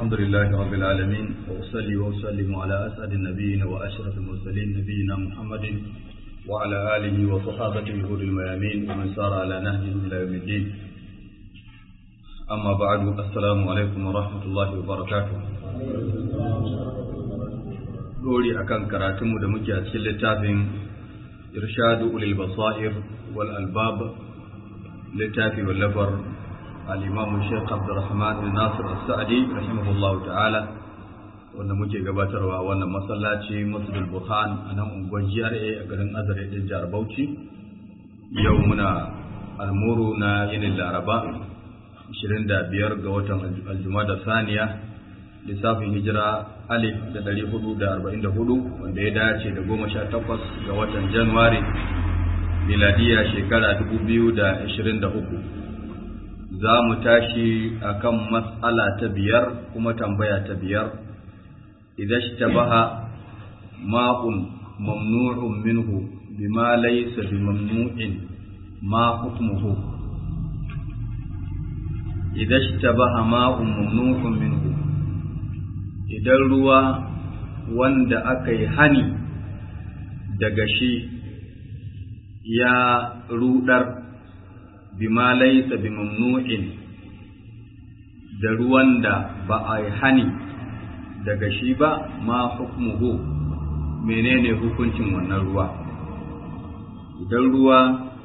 الحمد لله رب العالمين وأصلي وأسلم على أسعد النبيين وأشرف المرسلين نبينا محمد وعلى آله وصحابته غر الميامين ومن سار على نهجه إلى يوم الدين أما بعد السلام عليكم ورحمة الله وبركاته dori akan karatunmu da muke a cikin littafin irshadu ulil basair wal albab littafi wallafar al-imam Sheikh Abdulrahman bin Nasir As-Sa'di rahimahullah ta'ala wanda muke gabatarwa wannan masallaci Masjidul Burhan a nan unguwar GRA a garin Azare din Jihar Bauchi yau muna almuru na yinin Laraba 25 ga watan Aljumada Saniya lissafin hijira alif da ɗari hudu da arba'in da hudu wanda ya dace da goma sha takwas ga watan januwari miladiya shekara dubu biyu da ashirin da uku za mu tashi a kan matsala ta biyar kuma tambaya ta biyar idan shi baha ma'un mamnu'un minhu bima laysa bi mamnu'in ma hukmuhu idan shi baha ma'un mamnu'un minhu idan ruwa wanda aka yi hani daga shi ya rudar bima laysa bi mamnu'in da ruwan da ba a yi hani daga shi ba ma hukmuhu menene hukuncin wannan ruwa idan ruwa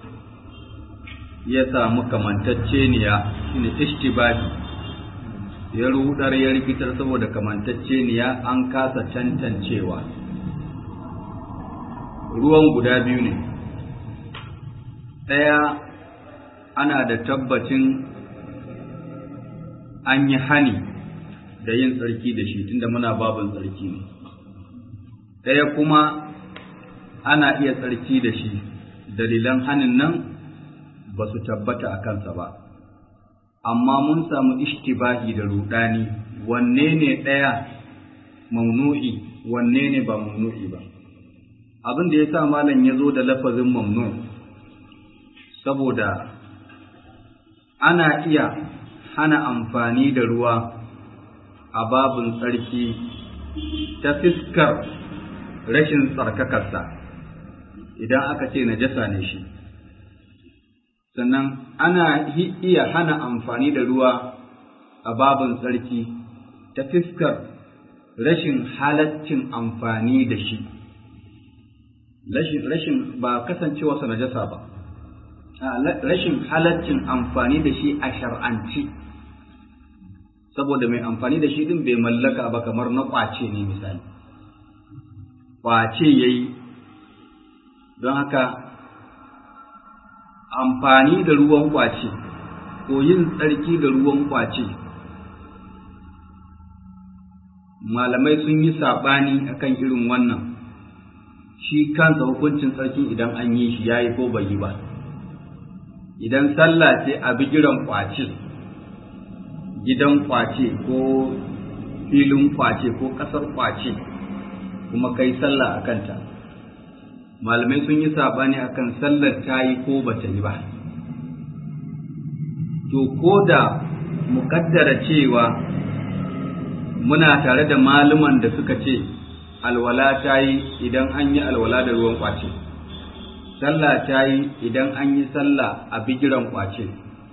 ya samu kamantacceniya shine ishtibahi ya rudar ya rikitar saboda kamantacceniya an kasa cancancewa ruwan guda biyu ne ɗaya ana da tabbacin an yi hani da yin tsarki da shi tunda muna babin tsarki ne ɗaya kuma ana iya tsarki da shi dalilan hanin nan ba su tabbata a kansa ba amma mun samu ishtibahi da rudani wanne ne ɗaya mamnu'i wanne ne ba mamnu'i ba abin da ya sa malam ya zo da lafazin mamnu saboda ana iya hana amfani da ruwa a babin tsarki ta fiskar rashin tsarkakarsa idan aka ce najasa ne shi sannan ana iya hana amfani da ruwa a babin tsarki ta fiskar rashin halaccin amfani da shi rashin ba kasancewarsa najasa ba rashin halaccin amfani da shi a shar'anci saboda mai amfani da shi din bai mallaka ba kamar na kwace ne misali kwace ya yi don haka amfani da ruwan kwace ko yin tsarki da ruwan kwace malamai sun yi saɓani akan irin wannan shi kansa hukuncin tsarki idan an yi shi ya yi ko bai yi ba idan sallah ce a bigiran kwace gidan kwace ko filin kwace ko ƙasar kwace kuma kai sallah a kanta malamai sun yi saɓani akan sallar ta yi ko ba ta yi ba to ko da muƙaddara cewa muna tare da maluman da suka ce alwala ta yi idan an yi alwala da ruwan kwace sallah ta yi idan an yi sallah a bigiran kwace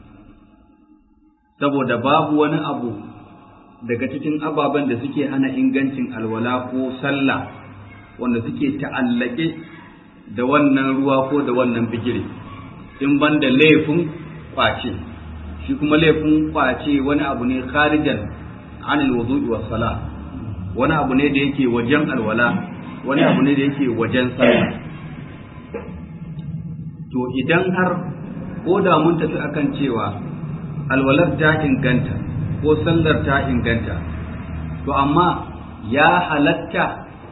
saboda babu wani abu daga cikin ababen da suke hana ingancin alwala ko sallah wanda suke ta'allake da wannan ruwa ko da wannan bigire in ban da laifin kwace shi kuma laifin kwace wani abu ne kharijan anil wudu'i was sala wani abu ne da yake wajen alwala wani abu ne da yake wajen sallah to idan har ko da mun tafi akan cewa alwalar ta inganta ko sallar ta inganta to amma ya halatta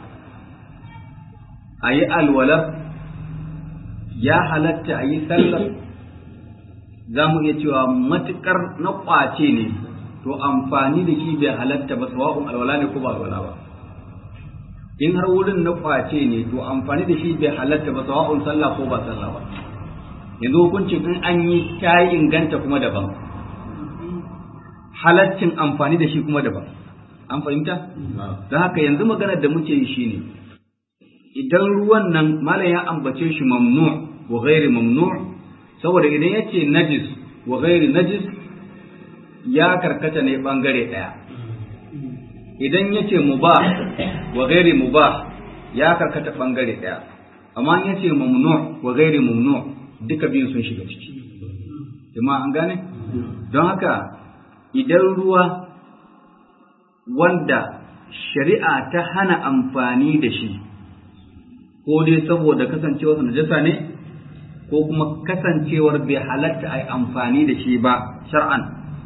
a yi alwalar ya halatta a yi sallar za mu iya cewa matuƙar na ƙwace ne to amfani da shi bai halatta ba sawa'un alwala ne ko ba alwala ba in har wurin na ƙwace ne to amfani da shi bai halatta ba sawa'un sallah ko ba sallah ba yanzu hukuncin in an yi ta yi inganta kuma daban halaccin amfani da shi kuma daban an fahimta don haka yanzu maganar da muke yi shine idan ruwan nan malam ya ambace shi mamnu wa ghairi mamnu saboda idan yace najis wa ghairi najis ya karkata ne bangare daya idan yace mubah wa ghairi mubah ya karkata bangare daya amma yace mamnu wa ghairi mamnu duka biyun sun shiga ciki jama'a an gane don haka idan ruwa wanda shari'a ta hana amfani da shi ko dai saboda kasancewar najasa ne ko kuma kasancewar bai halatta a amfani da shi ba shar'an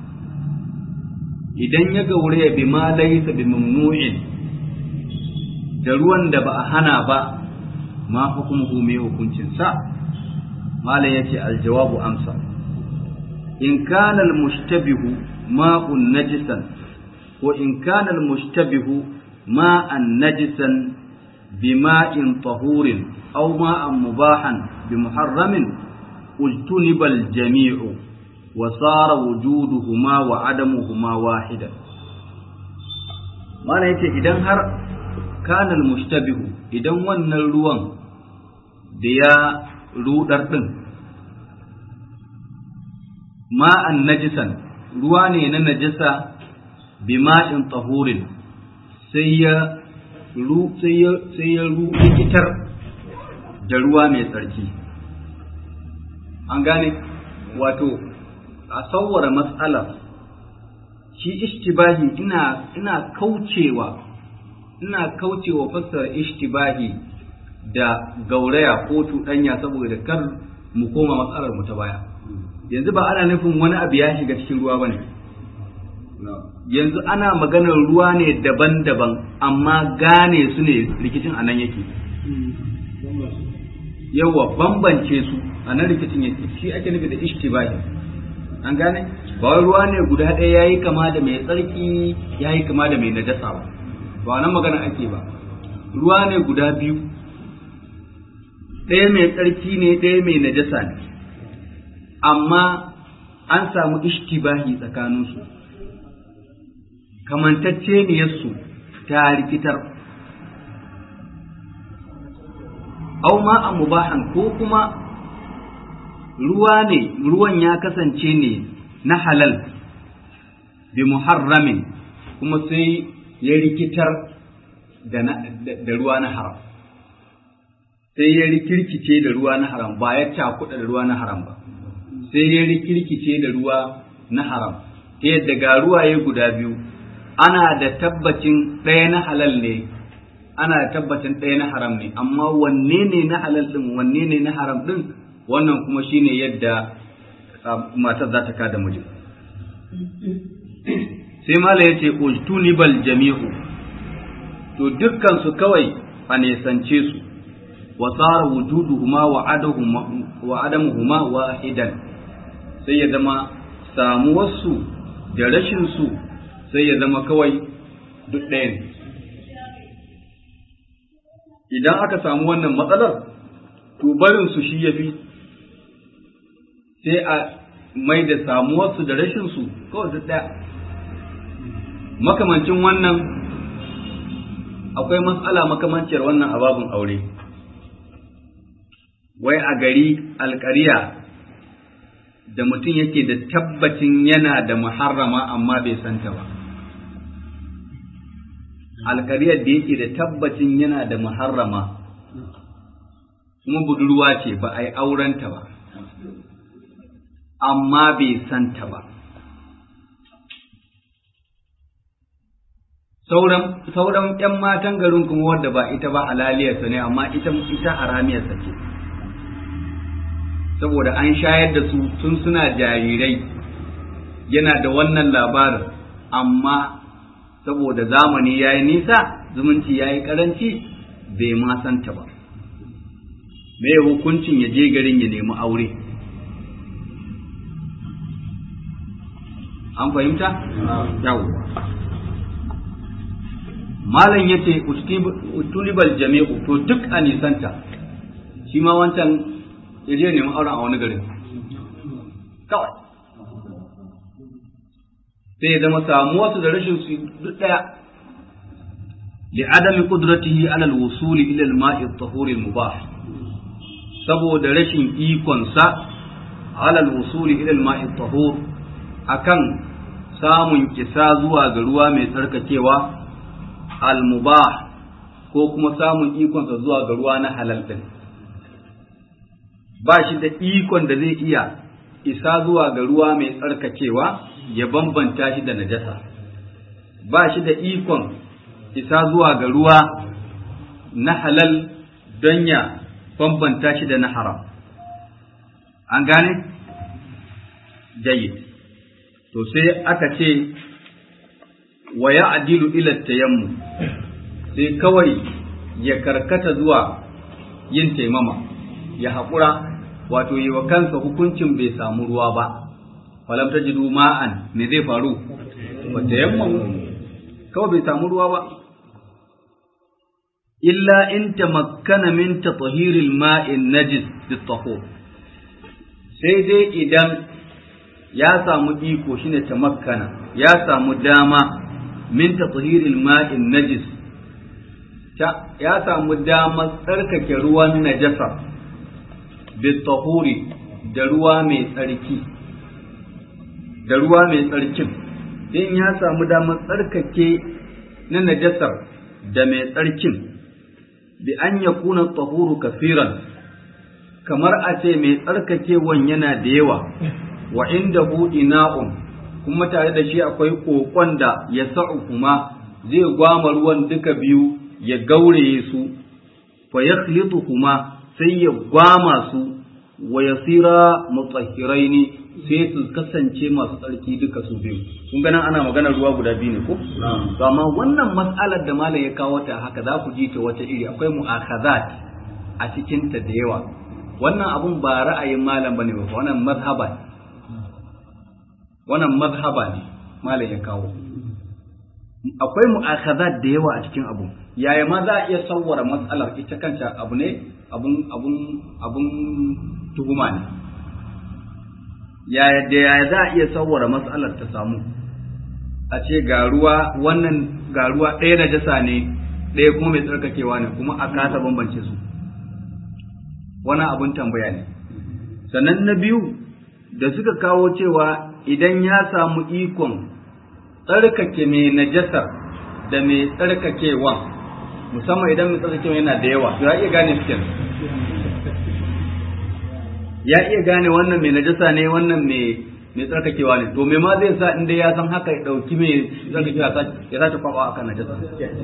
idan ya gaure bi ma laysa bi mamnu'in da ruwan da ba a hana ba ma hukumuhu mai hukuncin sa malam yace aljawabu amsa in kana almushtabihu ma'un najisan wa in kana almushtabihu ma'an najisan bima'in tahurin aw ma'an mubahan bimuharramin ujtuniba aljami'u wa sara wujuduhuma wa adamuhuma wahidan mana yace idan har kana almushtabihu idan wannan ruwan da ya rudar din ma'an najisan ruwa ne na najasa bima'in tahurin sai ya ru sai ya sai ya rikitar da ruwa mai tsarki an gane wato a sauwara matsalar shi ishtibahi ina ina kaucewa ina kaucewa fassara ishtibahi da gauraya ko tuɗanya saboda kar mu koma matsalar mu ta baya yanzu ba ana nufin wani abu ya shiga cikin ruwa bane yanzu ana maganar ruwa ne daban-daban amma gane su ne rikicin anan yake yawa bambance su a nan rikicin yake shi ake nufi da ishtibahi an gane ba wai ruwa ne guda ɗaya yayi kama da mai tsarki yayi kama da mai najasa ba ba nan magana ake ba ruwa ne guda biyu ɗaya mai tsarki ne ɗaya mai najasa ne amma an samu ishtibahi tsakaninsu kamantacceniyarsu ta rikitar au ma a mubahan ko kuma ruwa ne ruwan ya kasance ne na halal bi muharramin kuma sai ya rikitar da ruwa na haram sai ya rikirkice da ruwa na haram ba ya cakuɗa da ruwa na haram ba sai ya rikirkice da ruwa na haram ta yadda ga ruwaye guda biyu ana da tabbacin ɗaya na halal ne ana da tabbacin ɗaya na haram ne amma wanne ne na halal ɗin wanne ne na haram ɗin wannan kuma shine yadda matar za ta kada mijin sai mala ya ce ujtunibal jami'u to dukkan su kawai a nesance su wa tsara wujuduhuma wa adamuhuma wahidan sai ya zama samuwarsu da rashinsu sai ya zama kawai duk ɗaya ne idan aka samu wannan matsalar to barinsu shi ya fi sai a mai da samuwarsu da rashinsu kawai duk ɗaya makamancin wannan akwai matsala makamanciyar wannan ababin aure wai a gari alkariya da mutum yake da tabbacin yana da muharrama amma bai santa ba alkariyar da yake da tabbacin yana da muharrama kuma budurwa ce ba a yi aurenta ba amma bai santa ba sauran sauran ƴan matan garin kuma wadda ba ita ba halaliyarsa ne amma ita ita haramiyarsa ce saboda an shayar da su tun suna jarirai yana da wannan labarin amma saboda zamani ya yi nisa zumunci ya yi karanci bai ma santa ba me hukuncin ya je garin ya nemi aure an fahimta? yawwa malam ya ce utulibal jami'u to duk a nisanta shi ma wancan ya je nemi auren a wani garin kawai sai ya zama samuwarsu da rashin su duk ɗaya li'adami qudratihi ala al-wusul ila al-ma'i at-tahur al-mubah saboda rashin ikon sa ala al-wusul ila al-ma'i at-tahur akan samun kisa zuwa ga ruwa mai tsarkakewa al-mubah ko kuma samun ikon sa zuwa ga ruwa na halal din ba shi da ikon da zai iya isa zuwa ga ruwa mai tsarkakewa ya bambanta shi da najasa ba shi da ikon isa zuwa ga ruwa na halal don ya bambanta shi da na haram an gane jayyid to sai aka ce wa ya adilu ila tayammu sai kawai ya karkata zuwa yin taimama ya haƙura wato yi wa kansa hukuncin bai samu ruwa ba falam ta jidu ma'an me zai faru wata yamma kawai bai samu ruwa ba illa in tamakkana min tatahiril ma'in najis bitahur sai dai idan ya samu iko shine tamakkana ya samu dama min tatahiril ma'in najis ya samu damar tsarkake ruwan najasa bitahuri da ruwa mai tsarki da ruwa mai tsarkin in ya samu damar tsarkake na najasar da mai tsarkin bi an ya kuna tahuru kafiran kamar a ce mai tsarkakewan yana da yawa wa inda ina'un kuma tare da shi akwai kokon da ya sa'u kuma zai gwama ruwan duka biyu ya gauraye su fa ya kuma sai ya gwama su wa yasira mutahhiraini sai su kasance masu tsarki duka su biyu kun ganin ana magana ruwa guda biyu ne ko to amma wannan mas'alar da malam ya kawo ta haka za ku ji ta wata iri akwai mu'akhazat a cikin ta da yawa wannan abun ba ra'ayin malam bane ba wannan mazhaba ne wannan mazhaba ne malam ya kawo akwai mu'akhazat da yawa a cikin abu yaya ma za a iya sawwara matsalar ita kanta abu ne abun abun abun tuhuma ne yaya da yaya za a iya sawwara matsalar ta samu a ce ga ruwa wannan ga ruwa ɗaya na jasa ne ɗaya kuma mai tsarkakewa ne kuma a kasa bambance su wani abun tambaya ne sannan na biyu da suka kawo cewa idan ya samu ikon tsarkake mai najasar da mai tsarkakewa musamman idan mai tsarkakewa yana da yawa to ya iya gane su kenan ya iya gane wannan mai najasa ne wannan mai mai tsarkakewa ne to me ma zai sa inda ya san haka ya dauki mai tsarkakewa ya sace kwakwa akan najasa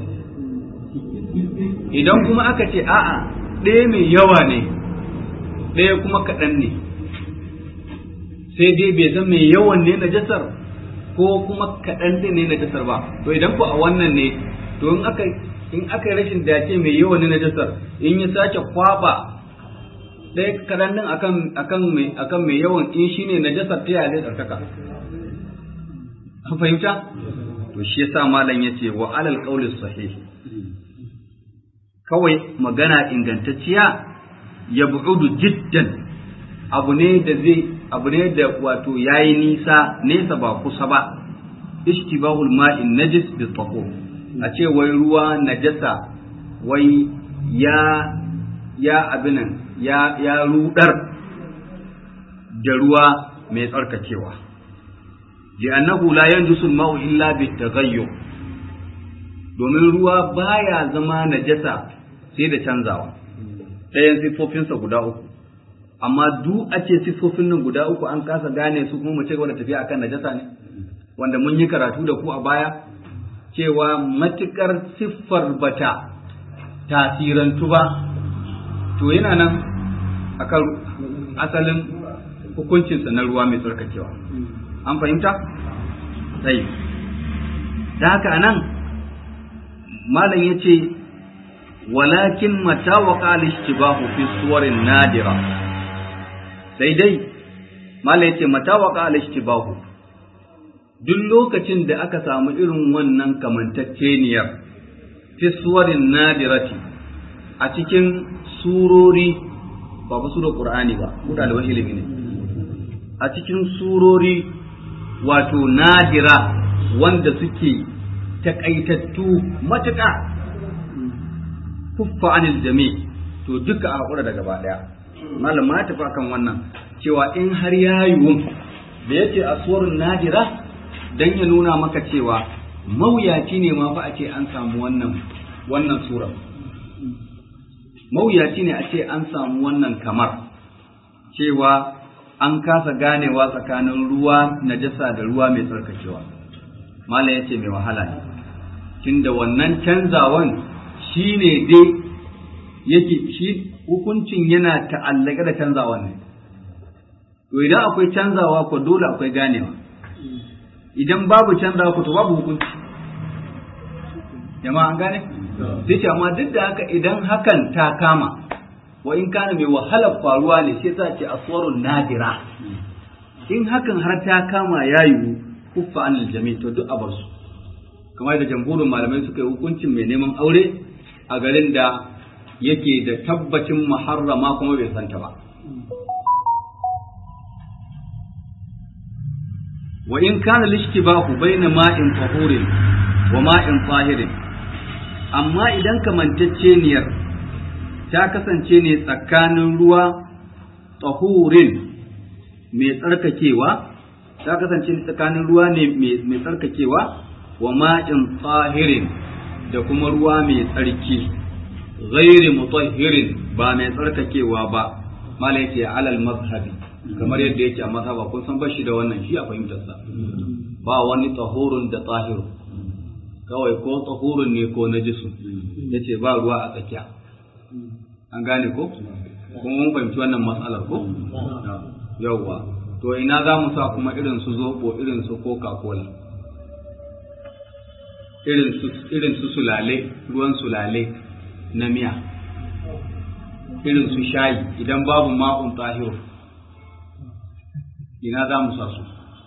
idan kuma aka ce a'a ɗaya mai yawa ne ɗaya kuma kaɗan ne sai dai bai san mai yawan ne najasar ko kuma kaɗan din ne najasar ba to idan ku a wannan ne to in aka in aka rashin dace mai yawan ne najasar in ya sake kwaba ɗaya kaɗan din akan akan mai akan mai yawan in shine najasar ta yaya zai tsarkaka an fahimta to shi yasa malam yace wa alal qawli sahih kawai magana ingantacciya ya bu'udu jiddan abu ne da zai abu ne da wato yayi nisa nesa ba kusa ba ishtibahul ma'in najis bi tahur a ce wai ruwa najasa wai ya ya abinan ya ya rudar da ruwa mai tsarkakewa li'annahu la yanjusul ma'u illa bi taghayyur domin ruwa baya zama najasa sai da canzawa ɗayan siffofinsa guda uku amma duk a ce siffofin nan guda uku an kasa gane su kuma mu ci gaba da tafiya akan najasa ne wanda mun yi karatu da ku a baya cewa matukar siffar bata tasirantu ba to yana nan akan asalin hukuncinsa na ruwa mai tsarkakewa an fahimta sai da haka anan malam ya ce walakin mata waƙa al-ishtibahu fi suwarin nadira sai dai malam ya ce mata waƙa al-ishtibahu duk lokacin da aka samu irin wannan kamantacceniyar fi suwarin nadirati a cikin surori ba ba surar qur'ani ba ku ɗaliban ilimi ne a cikin surori wato nadira wanda suke takaitattu matuƙa kuffa anil jami to duka a hakura da gaba daya malam ma tafi kan wannan cewa in har ya yiwu da yace aswarun nadira dan ya nuna maka cewa mawuyaci ne ma fa a ce an samu wannan wannan sura mawuyaci ne a ce an samu wannan kamar cewa an kasa ganewa tsakanin ruwa najasa da ruwa mai tsarkakewa malam ya ce mai wahala ne tunda wannan canzawan shi ne dai yake shi hukuncin yana ta'allaka da canzawan ne to idan akwai canzawa ko dole akwai ganewa idan babu canzawa ko to babu hukunci jama'a an gane sai ce amma duk da haka idan hakan ta kama wa in kana mai wahalar faruwa ne sai za ce aswarun nadira in hakan har ta kama ya yiwu kuffa anil jami to duk a bar su kamar da jamhurin malamai suka yi hukuncin mai neman aure a garin da yake da tabbacin muharrama kuma bai santa ba wa in kana lishtibahu baina ma'in tahurin wa ma'in tahirin amma idan kamantacceniyar ta kasance ne tsakanin ruwa tahurin mai tsarkakewa ta kasance tsakanin ruwa ne mai tsarkakewa wa ma'in tsahirin da kuma ruwa mai tsarki ghairi mutahhirin ba mai tsarkakewa ba mala yake alal mazhabi kamar yadda yake a mazhaba kun san bashi da wannan shi a fahimtar sa ba wani tahurun da tahiru kawai ko tahurun ne ko najisu yace ba ruwa a tsakiya an gane ko kuma mun fahimci wannan matsalar ko yawwa to ina za mu sa kuma irin su zobo irin su coca cola irin su irin su sulale ruwan sulale na miya irin su shayi idan babu ma'un tahiru ina za mu sa su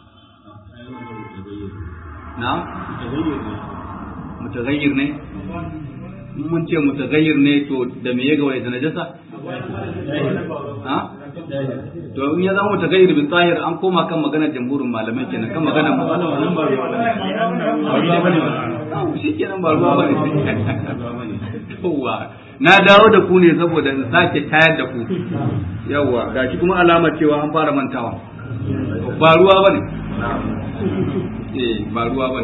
na mutagayyir ne mun ce mutagayyir ne to da me ya gawaye da najasa ha to in ya zama mutagayyir bin tahir an koma kan maganar jamhurin malamai kenan kan maganar mu shi kenan ba ruwa bane yawa na dawo da ku ne saboda in sake tayar da ku yawa gashi kuma alamar cewa an fara mantawa ba ruwa bane eh ba ruwa bane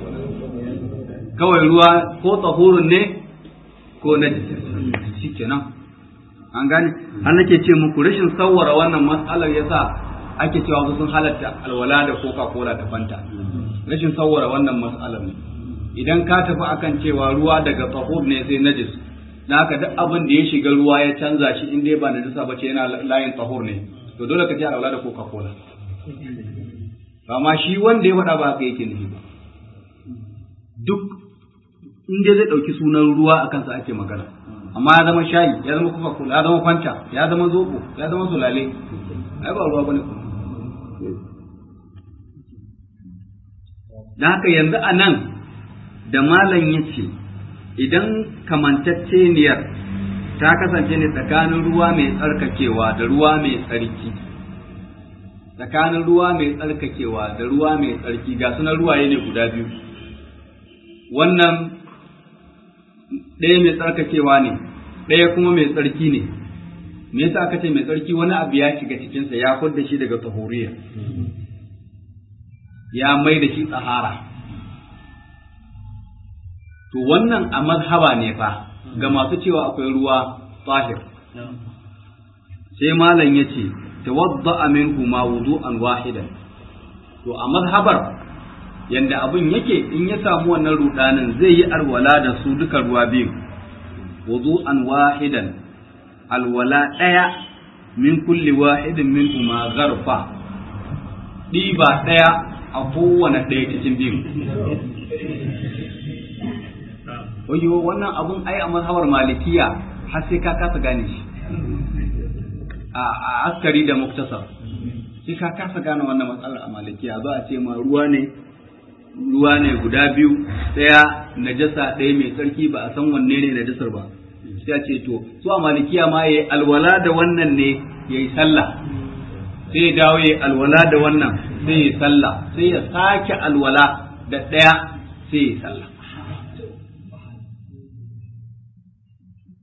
kawai ruwa ko tsahurun ne ko na shi kenan an gane an nake ce muku rashin sawwara wannan matsalar yasa ake cewa su sun halatta alwala da coca cola da fanta rashin sawwara wannan matsalar ne idan ka tafi akan cewa ruwa daga tahur ne sai najis na haka duk abin da ya shiga ruwa ya canza shi in dai ba najisa ba ce yana layin tahur ne to dole ka ce alwala da coca cola amma shi wanda ya faɗa ba haka yake nufi ba duk in dai zai ɗauki sunan ruwa a kansa ake magana amma ya zama shayi ya zama coca cola ya zama fanta ya zama zobo ya zama sulale ai ba ruwa bane da haka yanzu a nan da malam ya ce idan kamantacceniyar ta kasance ne tsakanin ruwa mai tsarkakewa da ruwa mai tsarki tsakanin ruwa mai tsarkakewa da ruwa mai tsarki ga sunan ruwaye ne guda biyu wannan ɗaya mai tsarkakewa ne ɗaya kuma mai tsarki ne me yasa aka ce mai tsarki wani abu ya shiga cikinsa ya fudda shi daga tahuriya ya mai da shi tsahara to wannan a mazhaba ne fa ga masu cewa akwai ruwa tahir sai malam ya ce tawadda minhu ma wudu'an wahidan to a mazhabar yanda abin yake in ya samu wannan rudanin zai yi alwala da su duka ruwa biyu wudu'an wahidan alwala ɗaya min kulli wahidin min ma garfa ɗiba ɗaya a kowane ɗaya cikin biyu Oyo wannan abun ai a mazhabar malikiya har sai ka kasa gane shi a askari da muktasar sai ka kasa gane wannan matsalar a malikiya za a ce ma ruwa ne ruwa ne guda biyu ɗaya najasa ɗaya mai tsarki ba a san wanne ne najasar ba sai a ce to su a malikiya ma yayi alwala da wannan ne yayi sallah sai ya dawo yayi alwala da wannan sai yayi sallah sai ya sake alwala da ɗaya sai yayi sallah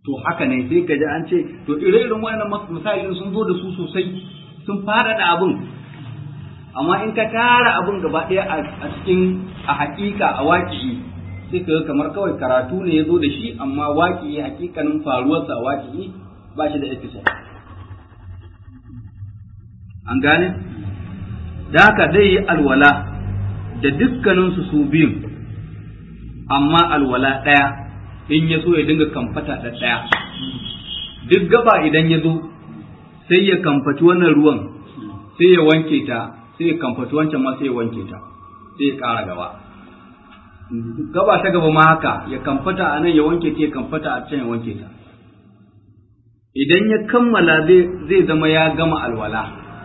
to haka ne sai ka ji an ce to ire-iren wayannan misalin sun zo da su sosai sun fara da abin amma in ka tara abin gaba ɗaya a cikin a hakika a waƙi sai ka ga kamar kawai karatu ne ya zo da shi amma waƙi hakikanin faruwarsa a waƙi ba shi da episode an gane da haka zai yi alwala da dukkaninsu su biyun amma alwala ɗaya in ya so ya dinga kamfata da ɗaya duk gaba idan ya zo sai ya kamfaci wannan ruwan sai ya wanke ta sai ya kamfaci wancan ma sai ya wanke ta sai ya ƙara gaba gaba ta gaba ma haka ya kamfata a nan ya wanke ta ya kamfata a can ya wanke ta idan ya kammala zai zama ya gama alwala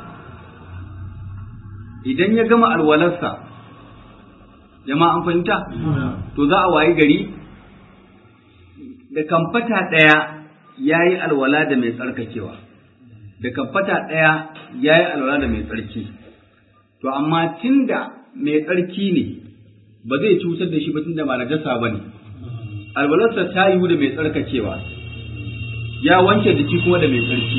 idan ya gama alwalarsa jama'a an fahimta to za a wayi gari da kamfata ɗaya ya yi alwala da mai tsarkakewa da kamfata ɗaya ya yi alwala da mai tsarki to amma tunda mai tsarki ne ba zai cutar da shi ba tunda ba najasa ba ne alwalarsa ta yiwu da mai tsarkakewa ya wanke jiki kuma da mai tsarki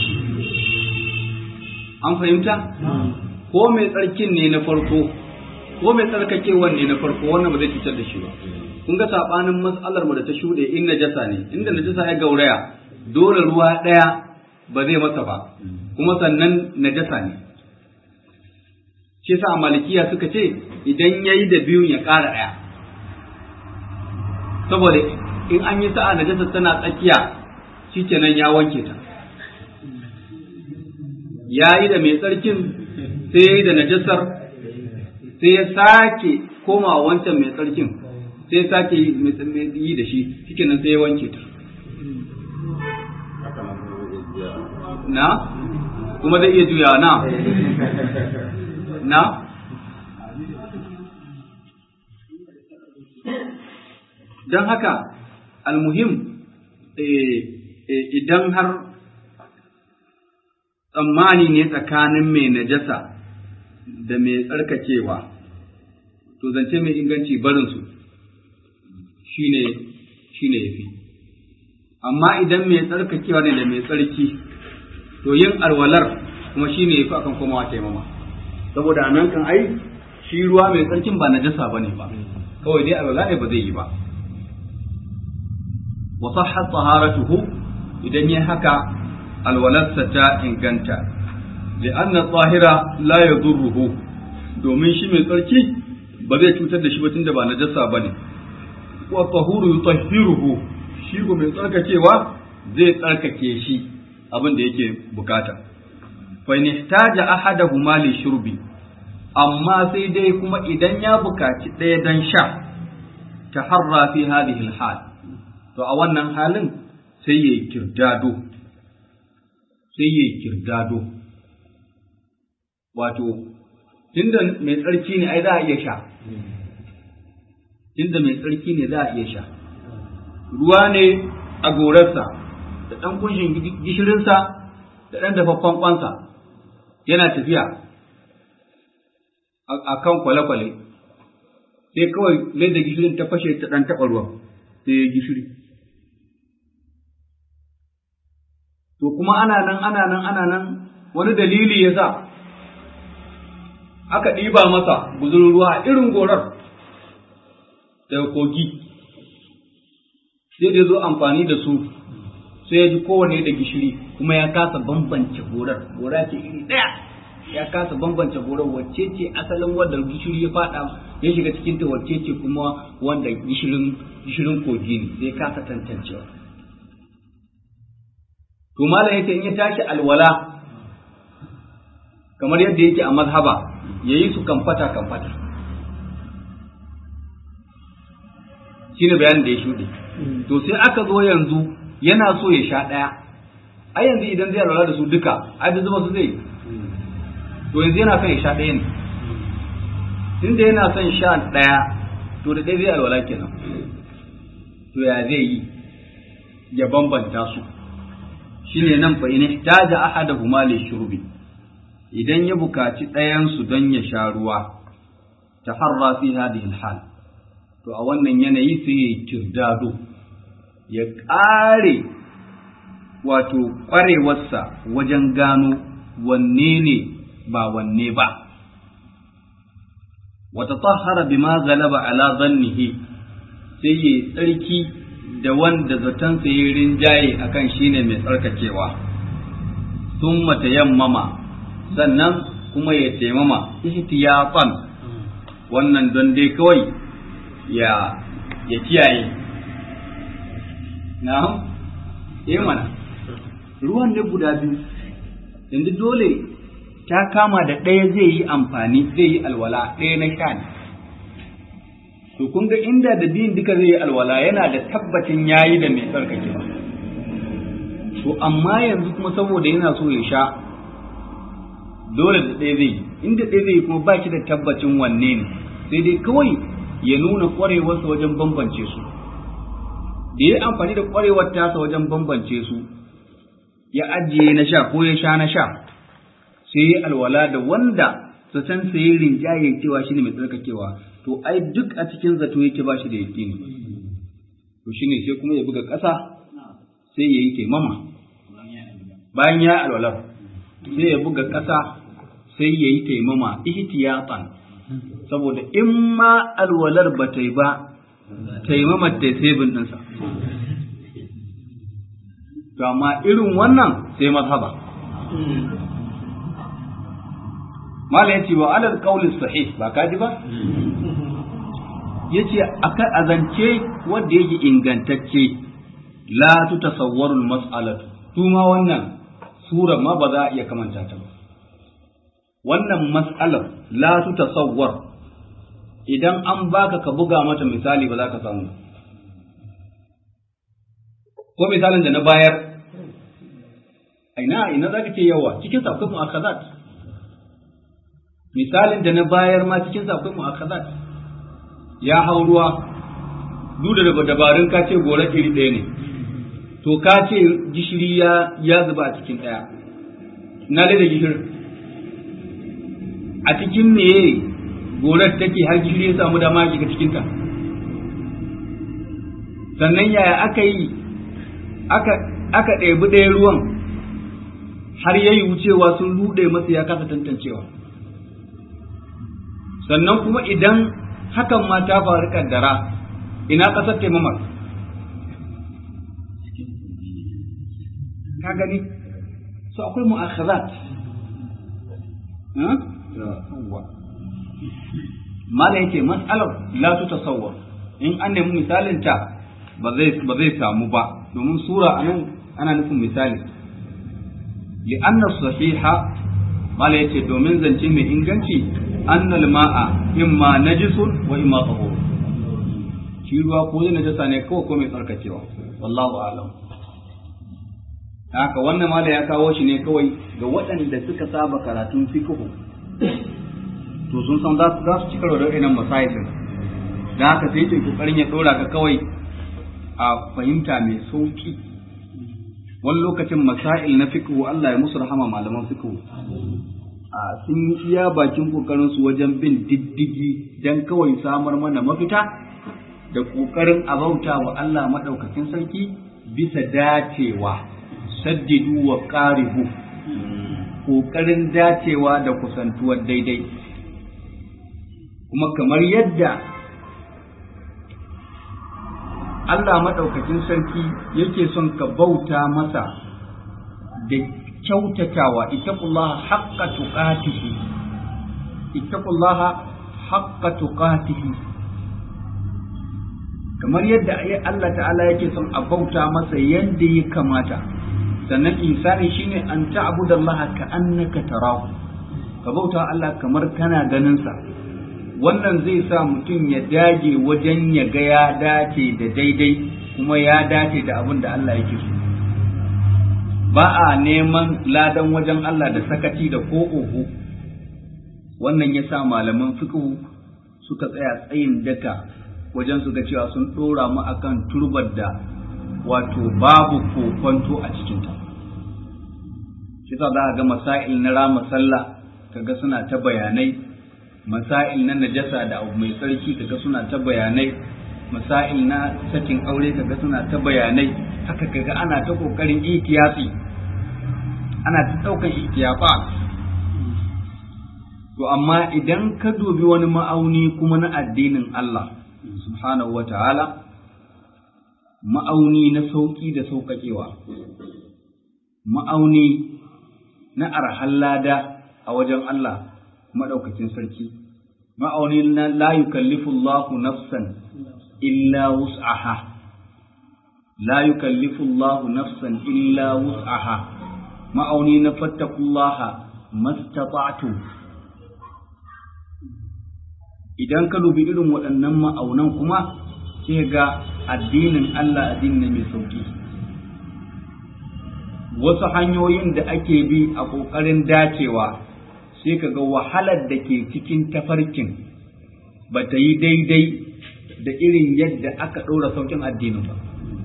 an fahimta ko mai tsarkin ne na farko ko mai tsarkakewan ne na farko wannan ba zai cutar da shi ba kun ga sabanin matsalar mu da ta shuɗe in najasa ne inda najasa ya gauraya dole ruwa ɗaya ba zai masa ba kuma sannan najasa ne shi yasa a malikiya suka ce idan yayi da biyun ya ƙara ɗaya saboda in an yi sa'a najasa tana tsakiya shikenan ya wanke ta ya yi da mai tsarkin sai ya yi da najasar sai ya sake koma wancan mai tsarkin sai ya sake yi da shi shikenan sai ya wanke ta na kuma zai iya juya na na don haka almuhim idan har tsammani ne tsakanin mai najasa da mai tsarkakewa to zance mai inganci barinsu shine shine yafi amma idan mai tsarkakewa ne da mai tsarki to yin alwalar kuma shine yafi akan komawa taimama saboda nan kan ai shi ruwa mai tsarkin ba najasa bane ba kawai dai alwala ne ba zai yi ba wa sahhat taharatuhu idan yayi haka alwalarsa ta inganta li'anna tsahira la yadurruhu domin shi mai tsarki ba zai cutar da shi ba tunda ba najasa bane wa tahuru yutahhiruhu shi ko mai tsarkakewa zai tsarkake shi abin da yake bukata fa in ihtaja ahaduhuma li shurbi amma sai dai kuma idan ya bukaci ɗaya dan sha taharra fi hadhihi al-hal to a wannan halin sai yayi kirdado sai yayi kirdado wato tunda mai tsarki ne ai za a iya sha tunda mai tsarki ne za a iya sha ruwa ne a gorarsa da ɗan kunshin gishirinsa da ɗan dafaffen kwansa yana tafiya a kan kwale-kwale sai kawai da gishirin ta fashe ta ɗan taɓa ruwan sai ya gishiri to kuma ana nan ana nan ana nan wani dalili ya sa aka ɗiba masa guzurin ruwa a irin gorar daga kogi sai da zo amfani da su sai ya ji kowane da gishiri kuma ya kasa bambance gorar gora ce iri ɗaya ya kasa bambance gorar wacce ce asalin wanda gishiri ya fada ya shiga cikin ta wacce ce kuma wanda gishirin gishirin kogi ne sai kasa tantancewa to malam yake in ya tashi alwala kamar yadda yake a mazhaba yayi su kamfata kamfata shine bayanin da ya shuɗe to sai aka zo yanzu yana so ya sha ɗaya ai yanzu idan zai alwala da su duka ai da zuba su zai to yanzu yana son ya sha ɗaya ne tunda yana son sha ɗaya to da ɗaya zai alwala kenan to ya zai yi ya bambanta su shine nan fa in ihtaja ahaduhuma li shurbi idan ya bukaci ɗayan su don ya sha ruwa taharra fi hadhihi al-hal to a wannan yanayi sai ya kirdado ya ƙare wato ƙwarewarsa wajen gano wanne ne ba wanne ba wata tahara bima galaba ala zannihi sai ya tsarki da wanda zatonsa ya rinjaye akan shine mai tsarkakewa sun mata yammama sannan kuma ya taimama ihtiyatan wannan don dai kawai ya ya kiyaye na'am eh mana ruwan ne guda biyu yanzu dole ta kama da ɗaya zai yi amfani zai yi alwala ɗaya na sha ne to kun ga inda da biyun duka zai yi alwala yana da tabbacin yayi da mai tsarkake ba to amma yanzu kuma saboda yana so ya sha dole da ɗaya zai yi inda ɗaya zai yi kuma ba shi da tabbacin wanne ne sai dai kawai ya nuna ƙwarewarsa wajen bambance su da ya amfani da ƙwarewar tasa wajen bambance su ya ajiye na sha ko ya sha na sha sai ya alwala da wanda su san sai rinjaye cewa shine mai tsarkakewa to ai duk a cikin zato yake ba shi da yaƙini to shine sai kuma ya buga ƙasa sai ya yi taimama bayan ya alwala sai ya buga ƙasa sai ya yi taimama ihtiyatan saboda in ma alwalar ba ta yi ba taimamar ta sai bin ɗinsa to amma irin wannan sai mazhaba mala yace wa alal qawli sahih ba kaji ba yace akan azance wanda yake ingantacce la tutasawwaru al-mas'alatu tuma wannan sura ma ba za a iya kamanta ta ba wannan mas'alar la tutasawwar idan an baka ka buga mata misali ba za ka samu ko misalin da na bayar ina ina za ka ce yawa cikin sa akwai mu'akhazat misalin da na bayar ma cikin sa akwai mu'akhazat ya hau ruwa duk da dabarun ka ce gora iri ɗaya ne to ka ce gishiri ya ya zuba a cikin ɗaya na da gishiri a cikin meye gorar take har gishiri ya samu dama ya cikin ta sannan yaya aka yi aka aka ɗebi ɗaya ruwan har yayi wucewa sun ruɗe masa ya kasa tantancewa sannan kuma idan hakan ma ta faru kaddara ina ƙasar taimamar ka gani so akwai mu'akhazat mala yake mas'alar la tu tasawwur in an nemi misalin ta ba zai ba zai samu ba domin sura anan ana nufin misali li'anna sahiha mala yace domin zance mai inganci annal ma'a imma najisun wa imma tahur shi ruwa ko zai najasa ne kawai ko mai tsarkakewa wallahu a'lam haka wannan mala ya kawo shi ne kawai ga waɗanda suka saba karatun fiqh to sun san za su ci karo da irin masailin da haka sai yake kokarin ya dora ka kawai a fahimta mai sauki wani lokacin masail na fiqh Allah ya musu rahama malaman fiqh a sun yi iya bakin kokarin su wajen bin diddigi dan kawai samar mana mafita da kokarin abauta wa Allah madaukakin sarki bisa dacewa saddidu wa qaribu kokarin dacewa da kusantuwar daidai kuma kamar yadda Allah maɗaukakin sarki yake son ka bauta masa da kyautatawa ittaqullaha haqqa tuqatihi ittaqullaha haqqa tuqatihi kamar yadda Allah ta'ala yake son a bauta masa yadda ya kamata sannan insani shine an ta'budallaha ka annaka tarahu ka bauta Allah kamar kana ganin sa wannan zai sa mutum ya dage wajen ya ga ya dace da daidai kuma ya dace da abin da Allah yake so ba a neman ladan wajen Allah da sakaci da ko oho wannan ya sa malaman fiqh suka tsaya tsayin daka wajen su ga cewa sun ɗora mu akan turbar da wato babu kokonto a cikinta shi za ga masail na rama sallah kaga suna ta bayanai masail na najasa da abu mai tsarki kaga suna ta bayanai masail na sakin aure kaga suna ta bayanai haka kaga ana ta kokarin ihtiyati ana ta daukan ihtiyafa to amma idan ka dubi wani ma'auni kuma na addinin Allah subhanahu wa ta'ala ma'auni na sauƙi da sauƙaƙewa ma'auni na arhan lada a wajen Allah maɗaukacin sarki ma'auni na la yukallifu Allahu nafsan illa wus'aha la yukallifu Allahu nafsan illa wus'aha ma'auni na fattakullaha mastata'tum idan ka dubi irin waɗannan ma'aunan kuma sai ga addinin Allah addini ne mai sauki wasu hanyoyin da ake bi a ƙoƙarin dacewa sai ka ga wahalar da ke cikin tafarkin ba ta yi daidai da irin yadda aka ɗora saukin addinin ba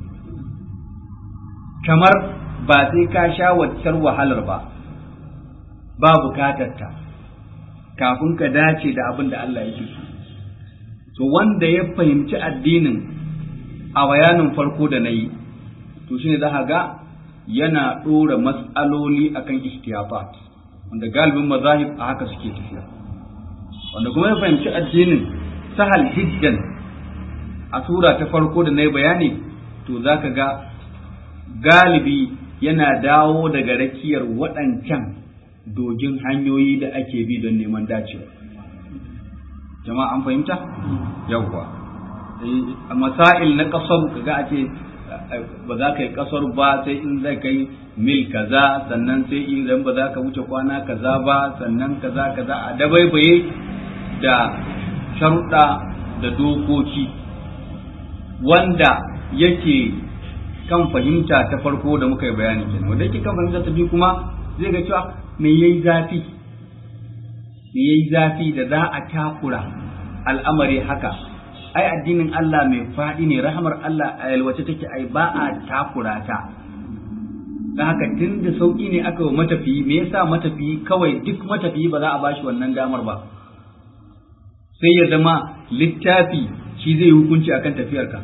kamar ba sai ka sha waccar wahalar ba ba bukatarta kafin ka dace da abin da Allah yake so to wanda ya fahimci addinin a bayanin farko da na yi to shine za ga yana ɗora matsaloli akan ihtiyafat wanda galibin mazahib a haka suke tafiya wanda kuma ya fahimci addinin sahal hiddan a sura ta farko da na yi bayani to za ka ga galibi yana dawo daga rakiyar waɗancan dogin hanyoyi da ake bi don neman dacewa jama'a an fahimta yawwa a masail na kasar kaga a ce ba za ka yi kasar ba sai in zai kai mil kaza sannan sai idan ba za ka wuce kwana kaza ba sannan kaza kaza a dabaibaye da sharuɗa da dokoki wanda yake kan fahimta ta farko da muka yi bayani kenan wanda yake kan fahimta ta biyu kuma zai ga cewa me yayi zafi me yayi zafi da za a takura al'amari haka ai addinin Allah mai faɗi ne rahamar Allah a yalwace take ai ba a takura ta da haka tun da sauƙi ne aka wa matafiyi me yasa matafiyi kawai duk matafiyi ba za a bashi wannan damar ba sai ya zama littafi shi zai hukunci akan tafiyarka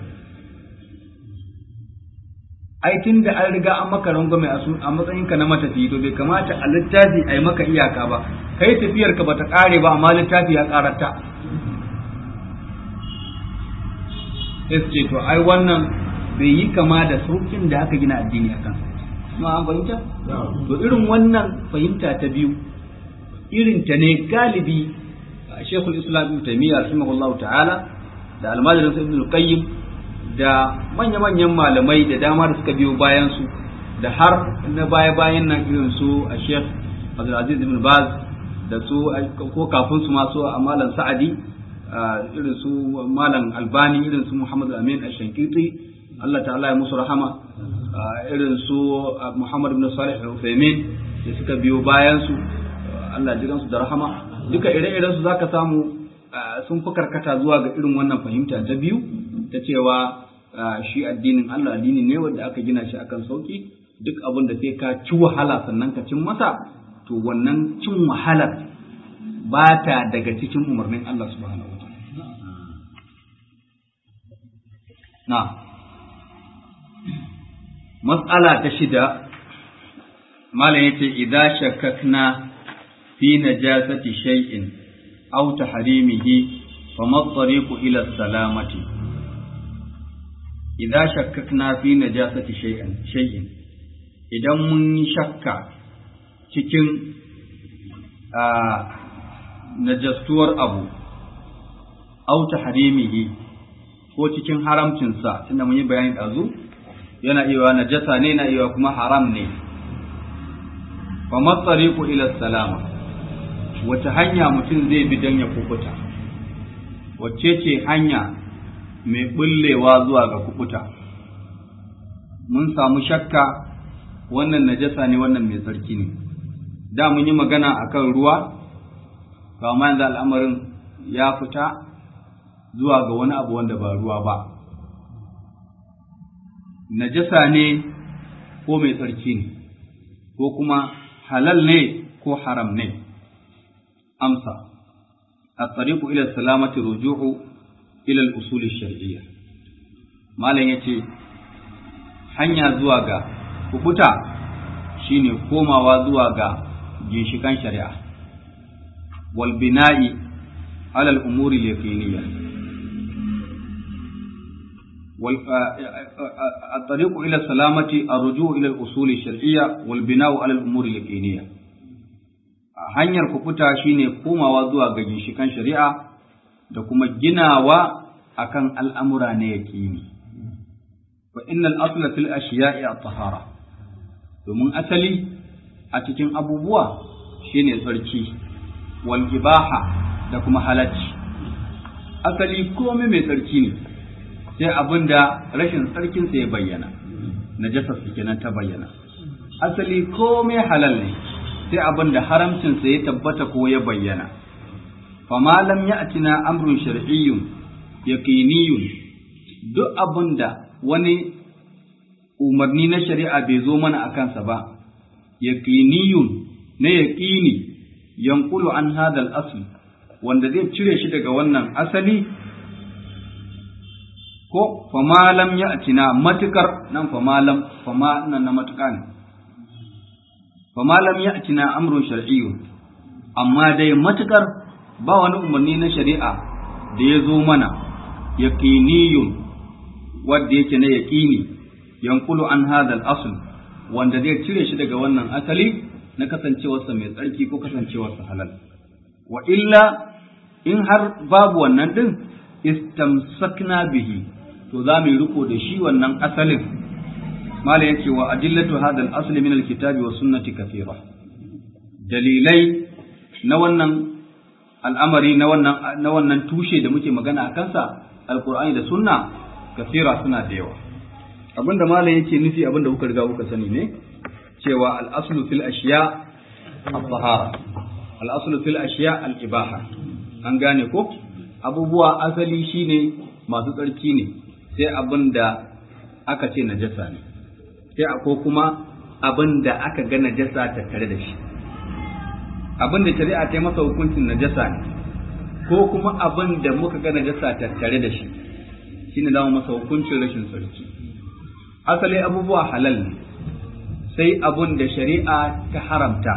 ai tun da an riga an maka rangwame a matsayinka na matafiyi to bai kamata a littafi a yi maka iyaka ba kai tafiyarka ba ta ƙare ba amma littafi ya ƙararta sai su ce to ai wannan bai yi kama da saukin da aka gina addini akan ma an fahimta to irin wannan fahimta ta biyu irin ta ne galibi Sheikhul Islam Ibn Taymiyyah rahimahullahu ta'ala da almajirin Ibn al-Qayyim da manya-manyan malamai da dama da suka biyo bayan su da har na baya-bayan nan irin su a Sheikh Abdulaziz Ibn Baz da su ko kafin su masu a Malam Sa'adi irin su Malam Albani irin su Muhammad Amin Ash-Shankiti Allah ta'ala ya musu rahama irin su Muhammad ibn Salih al-Uthaymeen da suka biyo bayan su Allah ji su da rahama duka ire-iren su zaka samu sun fi karkata zuwa ga irin wannan fahimta ta biyu ta cewa shi addinin Allah addini ne wanda aka gina shi akan sauki duk abin da sai ka ci wahala sannan ka cin masa to wannan cin wahalar ba ta daga cikin umarnin Allah subhanahu wa na matsala ta shida malam yace idza shakkakna fi najasati shay'in aw tahrimihi fama at-tariqu ila salamati idza shakkakna fi najasati shay'in shay'in idan mun yi shakka cikin najastuwar abu aw tahrimihi ko cikin haramcinsa tunda mun yi bayani ɗazu yana iya najasa ne na iya kuma haram ne fa matsariku ila salama wace hanya mutum zai bi don ya kukuta wacce ce hanya mai bullewa zuwa ga kukuta mun samu shakka wannan najasa ne wannan mai tsarki ne da mun yi magana akan ruwa ba ma yanzu al'amarin ya fita zuwa ga wani abu wanda ba ruwa ba najasa ne ko mai tsarki ne ko kuma halal ne ko haram ne amsa الطريق إلى السلامة رجوع إلى الأصول الشرعية malam ya ce hanya zuwa ga kubuta shine komawa zuwa ga ginshikan shari'a wal bina'i ala al umuri yaqiniyya wal الطريق إلى السلامة الرجوع إلى الأصول الشرعية والبناء على الأمور اليقينية hanyar kufuta shine komawa zuwa ga ginshikan shari'a da kuma ginawa akan al'amura na yaƙini. Fa innal asla fil ashiya'i at-tahara domin asali a cikin abubuwa shine tsarki wal ibaha da kuma halacci asali komai mai tsarki ne sai abin da rashin tsarkinsa ya bayyana najasarsa kenan ta bayyana asali komai halal ne sai abin da haramcinsa ya tabbata ko ya bayyana fama lam ya'tina amrun shar'iyyun yaqiniyyun duk abin da wani umarni na shari'a bai zo mana a kansa ba yaqiniyyun na yaqini yanqulu an hadha al-asl wanda zai cire shi daga wannan asali ko fama lam ya'tina matukar nan fama lam fama nan na matuka ne fama lam ya'tina amrun shar'iyyun amma dai matukar ba wani umarni na shari'a da ya zo mana yaqiniyun wanda yake na yaqini yanqulu an hadha al-asl wanda zai cire shi daga wannan asali na kasancewarsa mai tsarki ko kasancewarsa halal wa illa in har babu wannan din istamsakna bihi to za mu yi riko da shi wannan asalin mala yake wa adillatu hadha al-asl min al-kitabi wa sunnati kathira dalilai na wannan al'amari na wannan na wannan tushe da muke magana a kansa alqur'ani da sunna kathira suna da yawa abinda mala yake nufi abinda kuka riga kuka sani ne cewa al-aslu fil ashiya at-tahara al-aslu fil ashiya al-ibaha an gane ko abubuwa asali shine masu tsarki ne sai abin da aka ce najasa ne sai ko kuma abin da aka ga najasa tattare da shi abin da shari'a ta yi masa hukuncin najasa ne ko kuma abin da muka ga najasa tattare da shi shine zama masa hukuncin rashin tsarki asali abubuwa halal ne sai abin da shari'a ta haramta